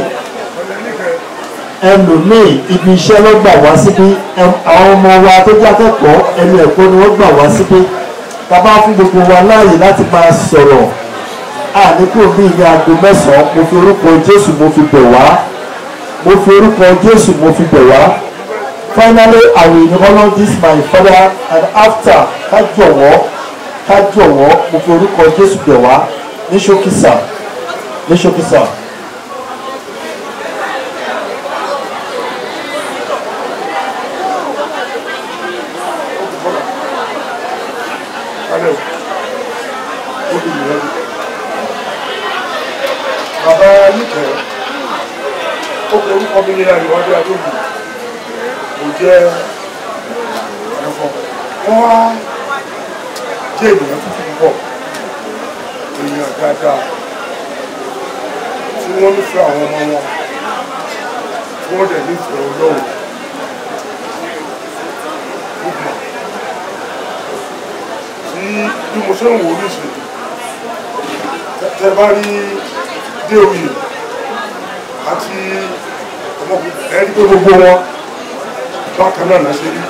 ẹlòmíì ibi iṣẹ́ ló gbà wá síbí ẹ- àwọn ọmọ wa tó jẹ́ akẹ́kọ̀ọ́ ẹnu ẹ̀kọ́ ni wọ́n gbà wá síbí bàbá fún gbogbo wa láàyè láti máa sọ̀rọ̀ àníkù bí ní aago mẹ́sàn-án mo fi orúkọ jésù mo fi bẹ̀ wá mo fi orúkọ jésù mo fi bẹ̀ wá finally i will honour this my father and after ká jọ̀wọ́ ká jọ̀wọ́ mo fi orúkọ jésù bẹ̀ wá ní ṣókísà ní ṣókísà. bàbá nìkẹ́ ó kọ orúkọ mi ní àríwájú àdóògùn kò jẹ́ ẹ̀fọ́ wọ́n wá jẹ́ ènìyàn tuntun púpọ̀ èèyàn dáadáa tí wọ́n nífẹ̀ẹ́ àwọn ọmọ wọn tí wọ́n dẹ̀ nífẹ̀ẹ́ ọlọ́run gbogbo tí bí mo ṣe ń wò ó nísìnyí tẹ bá rí dé oyè àti ọmọkùnrin ẹni pé gbogbo wọn bákan náà náà ṣe rí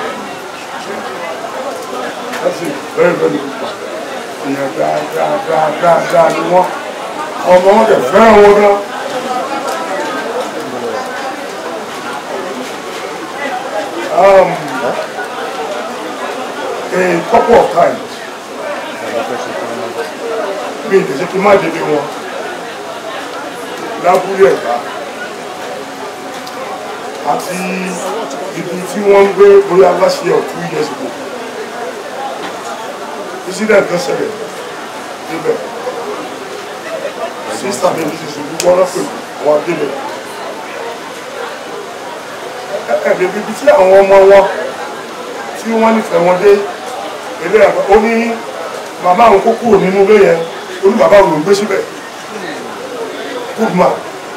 láti bẹ́ẹ̀ bẹ́ẹ̀ ni èèyàn dáadáa dáadáa dáa ni wọ́n ọmọ wọn dẹ̀ fẹ́ràn wọn náà. Um, a couple of times mi ìdẹ̀sẹ̀ kí n má débi wọn lábúlé ẹ̀dá àti ibi tí wọ́n ń gbé bóyá last year or two years ago incident kan ṣẹlẹ̀ níbẹ̀ sísá mi ti ṣe gbogbo ọ̀rọ̀ pẹ̀lú àwọn adébẹ̀ ẹ̀ẹ́dẹ̀ bíbi tí àwọn ọmọ wọn tí wọ́n nífẹ̀ẹ́ wọn dé ilé ẹ̀kọ́ ó ní màmá àwọn kó kúrò nínú ilé yẹn ó ní bàbá òun gbé síbẹ̀ good man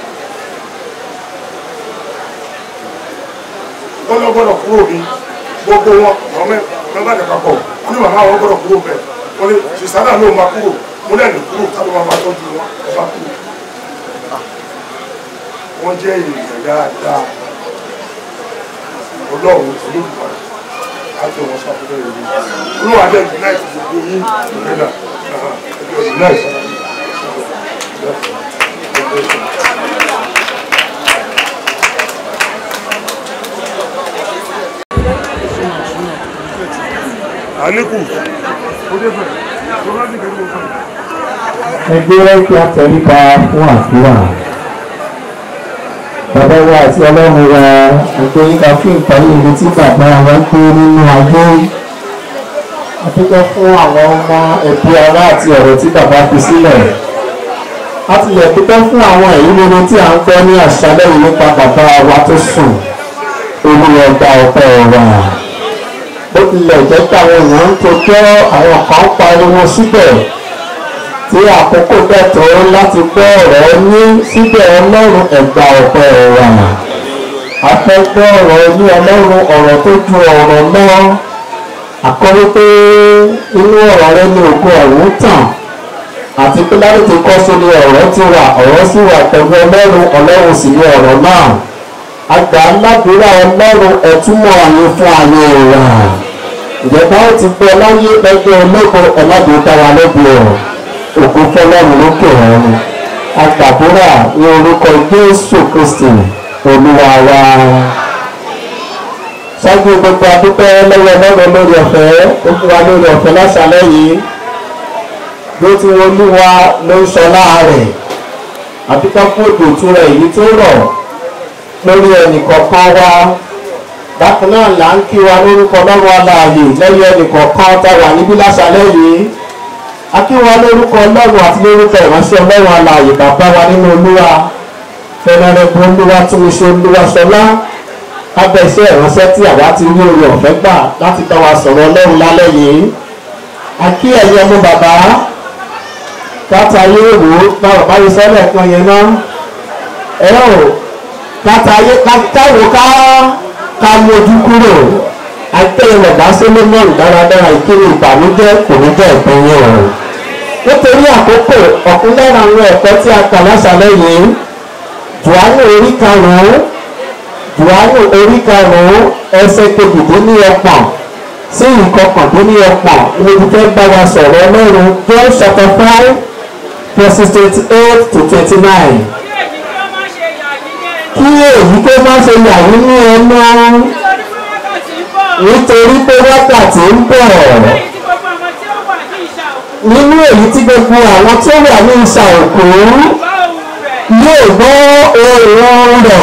wọ́n lọ gbọ́dọ̀ kúrò ní gbogbo wọn àwọn mẹ́fà dẹ̀ papọ̀ wọ́n ní màmá àwọn gbọ́dọ̀ kúrò bẹ̀ wọ́n ní sísádà ló máa kúrò mo náà lè kúrò tábí wọn máa tọ́jú wọn ẹ bá kúrò wọ́n jẹ́ èèyàn dáadáa ọlọ́run olódùmarè àti wọn sàkóso ìlú olúwa dẹ̀ unite gbogbo yín nígbà unite. àníkù ó dé fẹ́ tó bá dìgbà tó fẹ́. ẹgbẹ́ kí a tẹríba fún àdúrà bàbá wa àti ọlọ́run wa ẹgbẹ́ yíká fún ìparí ibi tí bàbá wa gbé nínú ayé àdúgbò fún àwọn ọmọ ẹbí ará àti ọ̀rọ̀ tí bàbá fi sílẹ̀ a ti lè dúpẹ́ fún àwọn èyí nínú tí à ń gbọ́ ní àṣálẹ́ yìí nípa bàbá wa tó sùn olúwa gba ọpẹ́ wa bó tilẹ̀ jẹ́ pé àwọn èèyàn ń tojọ́ àwọn kan ń pariwo síbẹ̀ tí àkókò bẹ́ẹ̀ tó láti gbọ́ ọ̀rọ̀ ní síbẹ̀ ọlọ́run ẹ̀gbà ọ̀pẹ ọ̀rọ̀ afẹ́gbọ́ ọ̀rọ̀ ní ọlọ́run ọ̀rọ̀ tó ju ọ̀rọ̀ lọ àkọ́rí pé inú ọ̀rọ̀ rẹ ní ògo ọ̀hún tàn àti pé láti ti kọ́ sórí ọ̀rọ̀ ti wà ọ̀rọ̀ sì wà pẹ̀lú ọlọ́run ọlọ́run sì ní ọ̀rọ̀ náà àgbà ńlábìrà ọlọ́run ẹ̀túnmọ̀ àyè fún àyè ìwà ìjọba ó ti gbọ́ láyé lẹ́gbẹ́ ológun ọ̀làdùn dáwà lẹ́bi ọ̀rọ̀ òkú fọlọ́run lókè ọ̀run agbàdúrà ní orúkọ jésù kristi olúwa wa ṣáájú gbogbo adúpẹ́ lọ́wọ́ ọlọ́run lórí ọ̀fẹ́ ó fún wa lórí ọ̀fẹ́ lásàlẹ̀ yìí ló ti wọ́n olúwa ló ń sọ láàrẹ̀ àbíká fún òdò ìtura èyí tó rọ̀ lórí ẹnìkọ̀ọ̀kan wa bákan náà là ń kí wa lórúkọ ọlọ́run aláàyè lẹ́yìn ẹnìkọ̀ọ̀kan tá a wà níbí lásàlẹ̀ yìí akíwa lórúkọ ọlọ́run àti lórúkọ ìránṣẹ́ ọlọ́run alààyè bàbá wa nínú olúwa fẹnẹrẹbù olúwa túnṣe olúwa sọlá lábẹ́ iṣẹ́ ìránṣẹ́ tí àwa ti rí orí ọ̀fẹ́ gbà láti bá wa sọ̀rọ̀ ọlọ́run lálẹ́ yìí akí ẹ̀yẹ ọmọ bàbá káta ayé wò ó báwo bá yẹ sọ́lẹ̀ kan yẹn náà ẹ ò káta ayé káwò ká ká mójú kúrò àtẹ̀yìn ọ̀gá sólómọ́ọ̀nù dáradára ìkíni ìbànújẹ́ kò ní jẹ́ ìpín yẹn o nítorí àkókò ọ̀kan lára àwọn ẹ̀kọ́ tí a kà lásàlẹ̀ yìí Jòhánù orí karùn-ún Jòhánù orí karùn-ún ẹsẹ̀ kejìdínlọ́gbọ̀n sí ìkọkàndínlọ́gbọ̀n ni mo fẹ́ bá wa sọ̀rọ̀ ọlọ́run John chapter five verses twenty eight to twenty nine kí èyí kó má ṣe yà yín ní ẹnu nítorí pé wákàtí ń bọ̀ nínú èyí tí gbogbo àwọn tó wà ní ìsà òkú yóò gbọ́ ohùn rẹ̀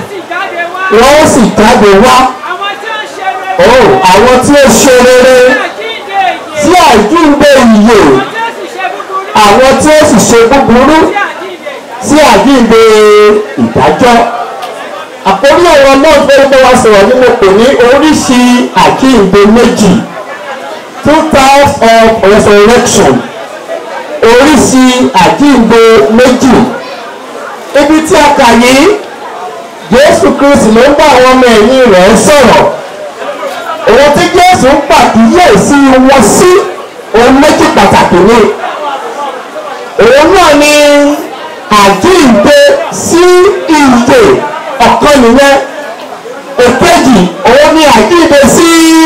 wọ́n sì jáde wá oh àwọn tí ó ṣe rere tí àjíǹde ìyè àwọn tí ó sì ṣe búburú tí àjíǹde ìdájọ́ àkórí ọ̀rọ̀ náà fẹ́ bá wa sọ̀rọ̀ nínú pè ní oríṣi àjíǹde méjì two types of resurrection oríṣi àjíǹde méjì ibi tí a kà yìí Jésù Kristi ló ń bá àwọn ọmọ ẹ̀yìn rẹ̀ sọ̀rọ̀ òun tí Jésù ń pàkíyèsí wọn sí ohun méjì pàtàkì ni òun náà ni àjíǹde sí ìyè ọ̀kan nìyẹn èkejì òun ni àjíǹde sí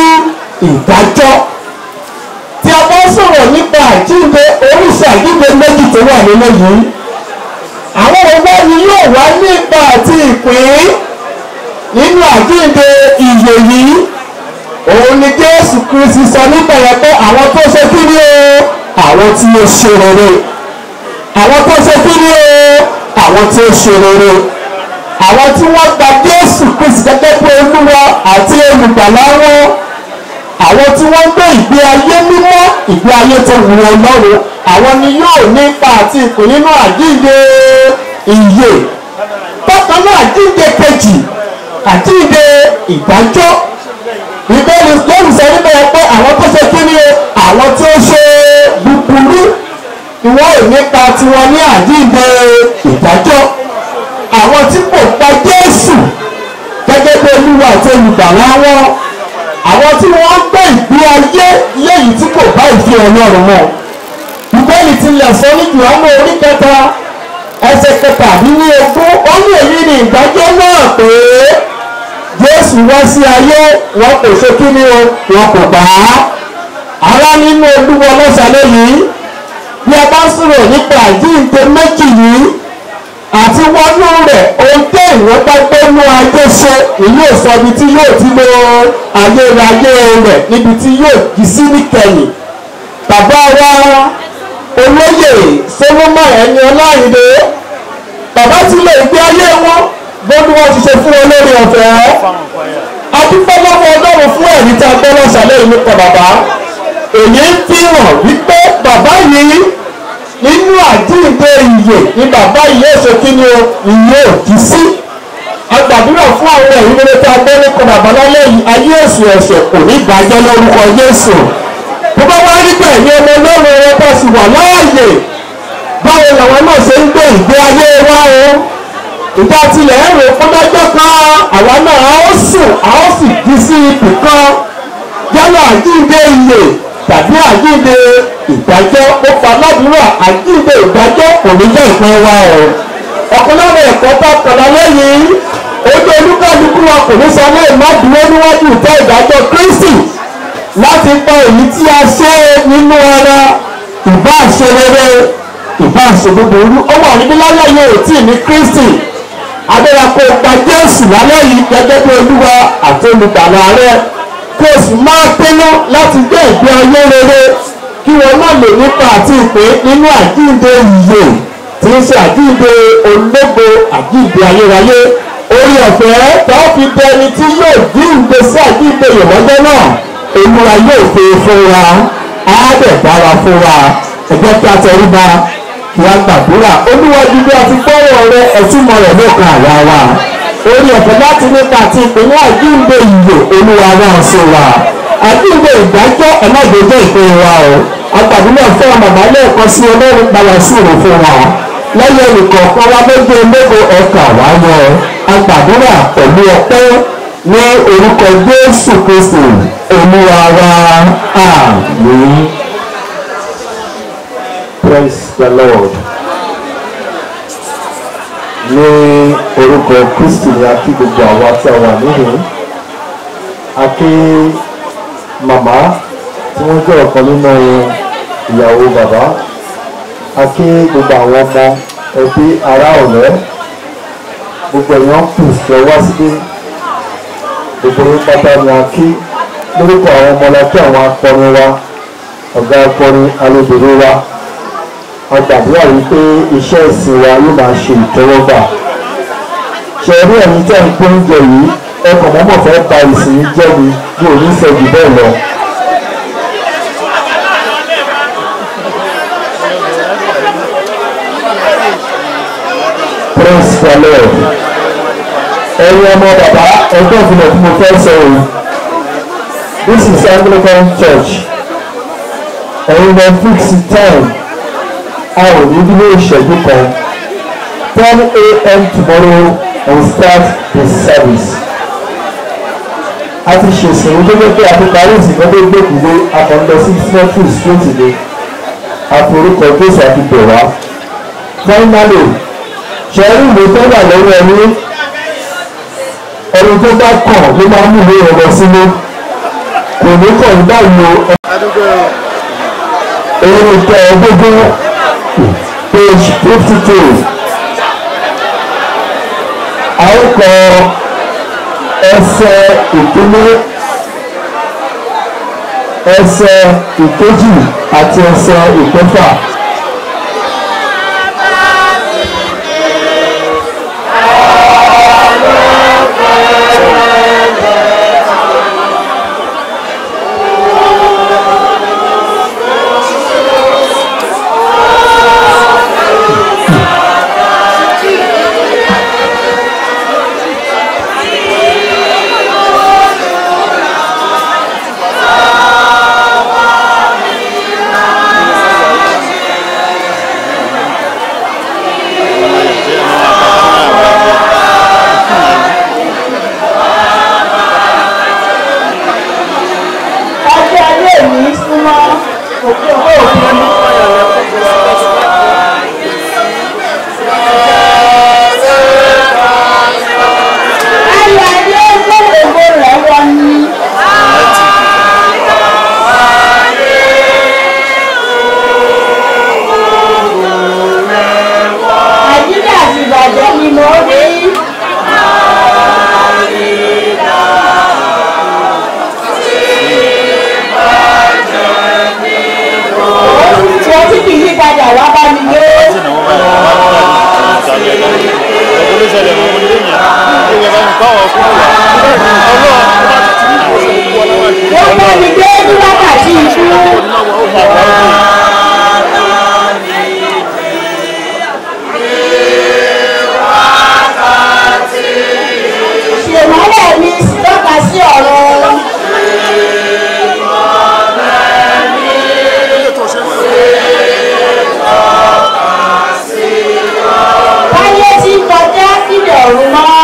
ìdájọ́ tí a bá sọ̀rọ̀ nípa àjíǹde oríṣi àjíǹde méjì tó wà nínú yìí àwọn ọgbọ́n ni yóò wá nípa àti ìpín nínú àjíǹde ìyè yìí òun ni Jésù Kristi sọ nípa yẹn pé àwọn tó ṣe kí ni o àwọn tí ó ṣe rere àwọn tó ṣe kí ni o àwọn tí ó ṣe rere àwọn tí wọ́n gba Jésù Kristi gẹ́gẹ́ bí Olúwa àti olùgbàlà wọn àwọn tí wọ́n gbé ìgbé ayé mímọ́ ìgbé ayé tó wù Ọlọ́run àwọn ni yóò nípa àti ìpín nínú àjíǹde ìyè bákan náà àjíǹde kejì àjíǹde ìdájọ́ ìbéèrè lórí sọ nípa ẹ pé àwọn tó ṣe kí ni àwọn tí ó ṣe búburú ni wọ́n ò nípa tiwọn ní àjíǹde ìdájọ́ àwọn tí kò gba Jésù gẹ́gẹ́ bí Olúwa àti olùgbàlà wọn àwọn tí wọ́n gbé ìgbé ayé léyìí tí kò bá ìfẹ́ Ọlọ́run mọ́ ìbéèrè tilẹ̀ sọ ní Jòhánù orí kẹta ẹsẹ̀ kẹta àbí ní ogún ó ní èyí ni ìdájọ́ náà pé Jésù wá sí ayé wọn kò ṣe kí ni o wọn kò gbà á ará nínú Olúwa lọ́sàlẹ̀ yìí bí a bá sọ̀rọ̀ nípa àjíǹde méjì yìí àti wọnú rẹ̀ ohun tẹ́ ìwọ́n bá gbẹ́nu ayé ṣe èyí ò sọ ibi tí yóò ti lo ayérayé rẹ̀ níbi tí yóò jí sí níkẹyìn bàbá wa olóyè Solomon ẹni ọláyìnde bàbá tí lè gbé ayé wọn bóni wọn ti ṣe fún olórí ọ̀fẹ́ adúpẹ́ lọ́wọ́ ọlọ́run fún ẹ̀rí tí a gbọ́ lọ́sàlẹ̀ yìí nípa bàbá èyí ń fi hàn wípé bàbá yìí nínú àjíǹde ìyè ni bàbá yìí èso kí ni o ìyè òjì sí agbàdúrà fún àwọn ẹ̀rí rere tí a gbọ́ nípa bàbá lálẹ́ yìí ayé èsù ẹ̀ṣẹ̀ kò ní gbàjẹ́ lórúkọ Jésù bó bá wá rí bẹ́ẹ̀ ni ọmọ ọlọ́run wọn bá sì wà láàyè báwo làwọn náà ṣe ń gbé ìgbé ayé wa o ìjà tilẹ̀ ń rò fún lọ́jọ́ kan àwa náà a ó sùn a ó sì jí sí ipò kan yálà àjíǹde ìyè tàbí àjíǹde ìdájọ́ ó fa ládùúrà àjíǹde ìdájọ́ kò ní jẹ́ ìpín wa o ọ̀kan lára ẹ̀kọ́ bá kọ̀ọ̀lá lẹ́yìn ojú olúkálukú wa kò ní sọ lẹ́yìn má dúró níwájú ìtẹ́ ìdájọ́ Kristi láti pa èyí tí a ṣe nínú ara ìbá ṣe rere ìbá ṣe búburú ó wà níbí lálẹ́ yìí ò tí ì ní Kristi adérakò gba Jésù lálẹ́ yìí gẹ́gẹ́ bí Olúwa àti olùgbàlà rẹ kó o sì máa pinnu láti gbé ìgbé ayé rere kí wọn náà lè nípa àti ìpín nínú àjíǹde ìyè tí ń ṣe àjíǹde ológo àjíǹde ayérayé orí ọ̀fẹ́ tó fi bẹ ẹni tí yóò jíǹde sí àjíǹde ìrọ̀lẹ́ náà Olúwa yóò fi fún wa á dẹ̀ dára fún wa ẹ jẹ́ kí a tẹríba kí a gbàdúrà Olúwa dídí àti gbọ́rọ̀ rẹ ẹ̀túnmọ̀ rẹ̀ lókun àyà wa orí ọ̀fẹ́ láti nípa àti ìpínlẹ̀ àjíǹde ìyè Olúwa náà sí wa àjíǹde ìdájọ́ ẹ̀mọ́gbẹ́jọ́ ìpín wa o agbàdúrà fún ọmọ màmá lẹ́ẹ̀kan sí Ọlọ́run gbàyà sùúrù fún wa lẹ́yìn ẹnìkọ̀ọ̀kan wa méje méje ẹ̀ka wáyọ agbàdúrà pẹ̀lú ọpẹ́ ní orúkọ Jésù Kristi Olúwa wa àmín. praise the lord ní orúkọ kristi ni a kí gbogbo àwa tí a wà níhìn a kí màmá tí wọ́n jẹ́ ọ̀kan nínú ìyàwó bàbá a kí gbogbo àwọn ọmọ ẹbí ará ọ̀rẹ́ gbogbo èèyàn kù fẹ́ wá síbí gbogbo yín pátá ni a kí lórúkọ àwọn ọmọ la kí àwọn akọrin wa ọ̀gá akọrin alóbìnrin wa a gbàdúrà wípé iṣẹ́ ìsìn wa yóò máa ṣe ìtẹ́wọ́gbà ṣe rí ẹ̀yin tẹ́ ń pín oúnjẹ yìí ẹkọ̀ mọ́mọ́ fẹ́ ba ìsìn yìí jẹ́ mi bí òní fẹ́ jù bẹ́ẹ̀ lọ. praise the lord ẹ̀yin ọmọ bàbá ẹgbẹ́ ìfilẹ̀ tí mo fẹ́ sọ yìí this is anglican church ẹ̀yin lọ fix time a ò ní dúró ìṣẹ́jú kan ten a.m. tomorrow we start the service a ti ṣèṣìn ojú pé a ti parí ìsìnkú tó gbèkúgbé akọ̀ǹdọ̀ sí cemetery straight ni àforúkọ jésù àti bẹ̀wá finally ṣẹ́rí ìwé tó wà lọ́wọ́ ẹni ẹni tó bá kàn ló máa mú ìwé ọ̀rọ̀ sínú kò ní kàn ní báyìí o èyí ni tẹ ẹ gbogbo page fifty two a ó kọ ẹsẹ̀ ìkíní ẹsẹ̀ ìkejì àti ẹsẹ̀ ìkẹfà. ọjọ́ ayé mi súnmọ́ òkè òkè òkè. ayọ̀ ayé gbogbo rẹ̀ wọ ní. nàìjíríà ti bàjẹ́ ni mo rí. tí wọ́n ti fi yípadà wá bá mi gbé. wọ́n bá mi gbé ní wákàtí ikú. ṣèmọ́lẹ̀ mi tọ́ka sí ọ̀rọ̀. Báyé tí ń kọjá sílẹ̀ ọ̀run mọ́.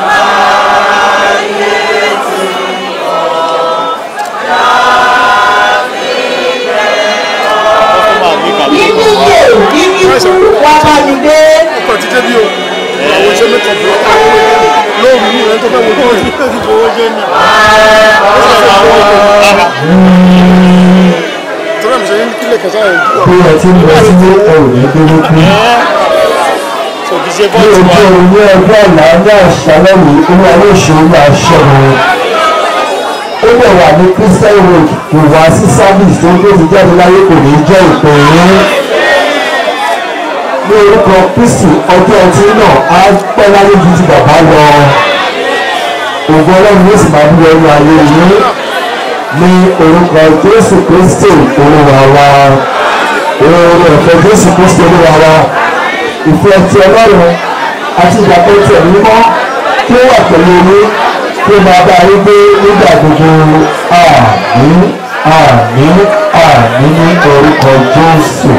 Nínú iye nínú ikú wá bá mi dé. ọkọ̀ ti débi o àwọn iṣẹ́ mẹ́kàn fún ọkọ̀ lóòrùn ní ìrẹ́ tó fẹ́ wọ́n tó rí tó ti fowó jẹ́ ní. tọ́lá mi ṣe ní kílẹ̀ kẹta ẹ̀ bí ẹ ti ń lọ sí ẹrù ní dúró kú. ní ojú orin ní ẹgbẹ́ ọ̀la ní àṣálẹ́ yìí inú ayé ìṣòro máa ṣẹ́gun. ó lè wà ní christian road ìwà sí service tó ń gbé ti jáde láyé kò ní jẹ́ ìpè yín. ní orúkọ kristi ọjọ́ ẹtí náà á pẹ́ láyé ju ti bàbá lọ. ògùn ọlọ́run yóò sì máa bí ẹnu ayé yín ní orúkọ jésù kristi olúwa wa oore ọ̀fẹ́ jésù kristi olúwa wa ìfẹ́ ti ọlọ́run àti ìdàpọ̀ ti ẹ̀mí mọ́ kí ó wà pẹ̀lú yín kí ó máa bá yín gbé nígbà gbogbo àmín àmín àmín ní orúkọ jésù.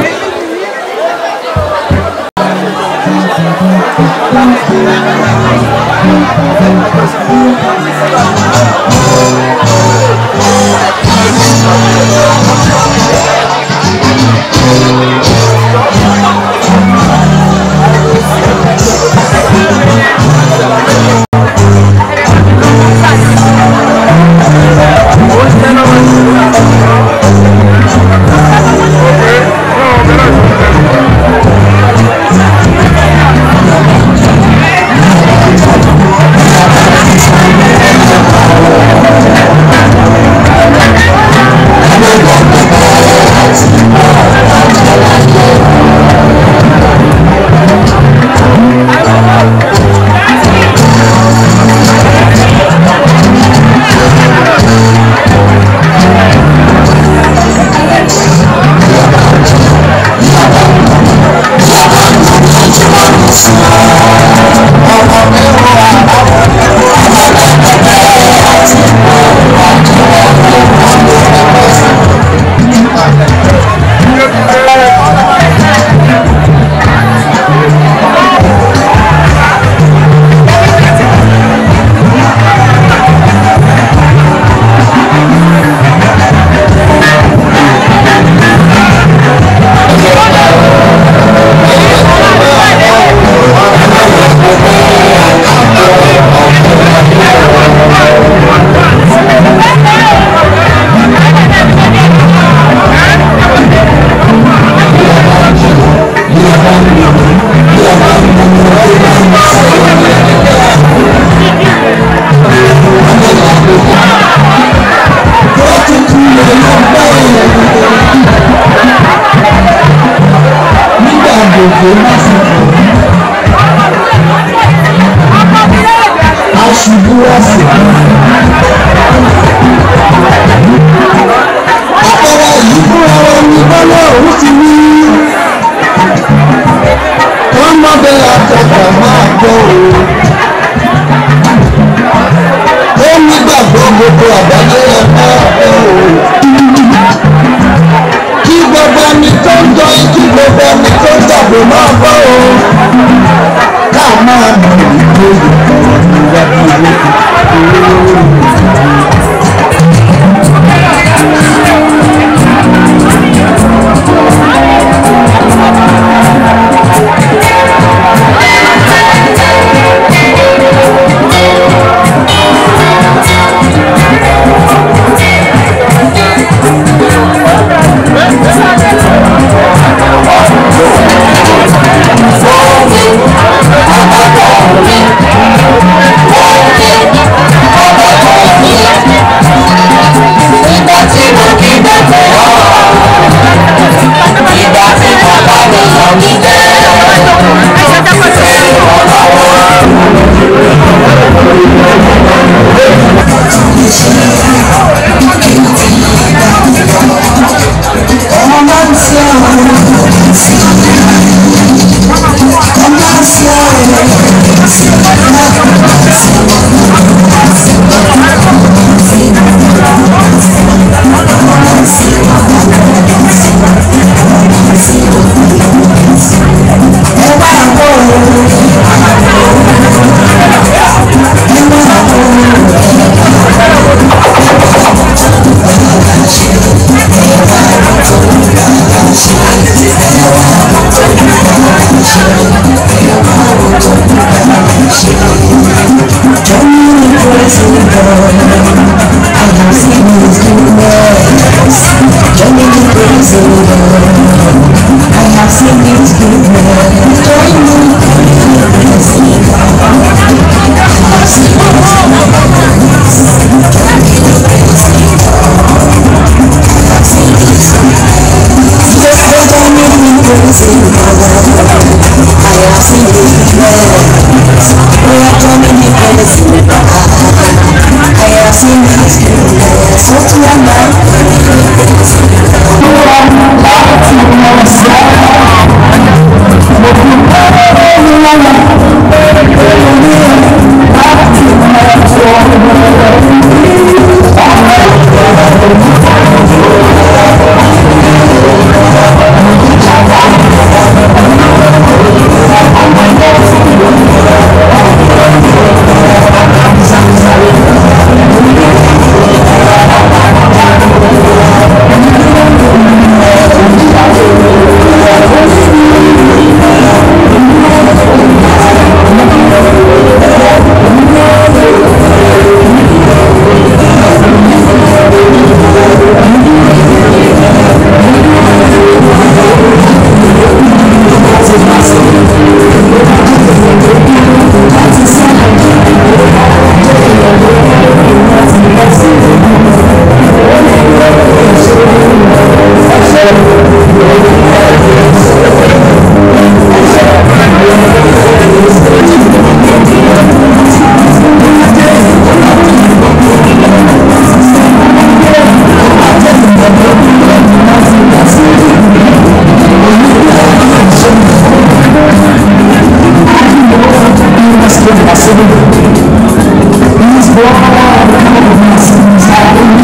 Thank you. Aṣubú ọ̀sẹ̀. Àpẹẹrẹ yìí fúnra wọn ni bọ́lá òun ti wí. Kọ́mọdé àtọ̀tọ̀ máa gbọ́ o. Ó nígbàgbọ́ gbogbo àgbáyé ẹ̀ máa gbọ́ o. Kí gbogbo ẹni tó ń jọ kí gbogbo ẹni tó ń jàgbé máa gbọ́ o. Ká máa mọ̀ ìgbé ìwádìí ìwé Thank you. His blood and mercy is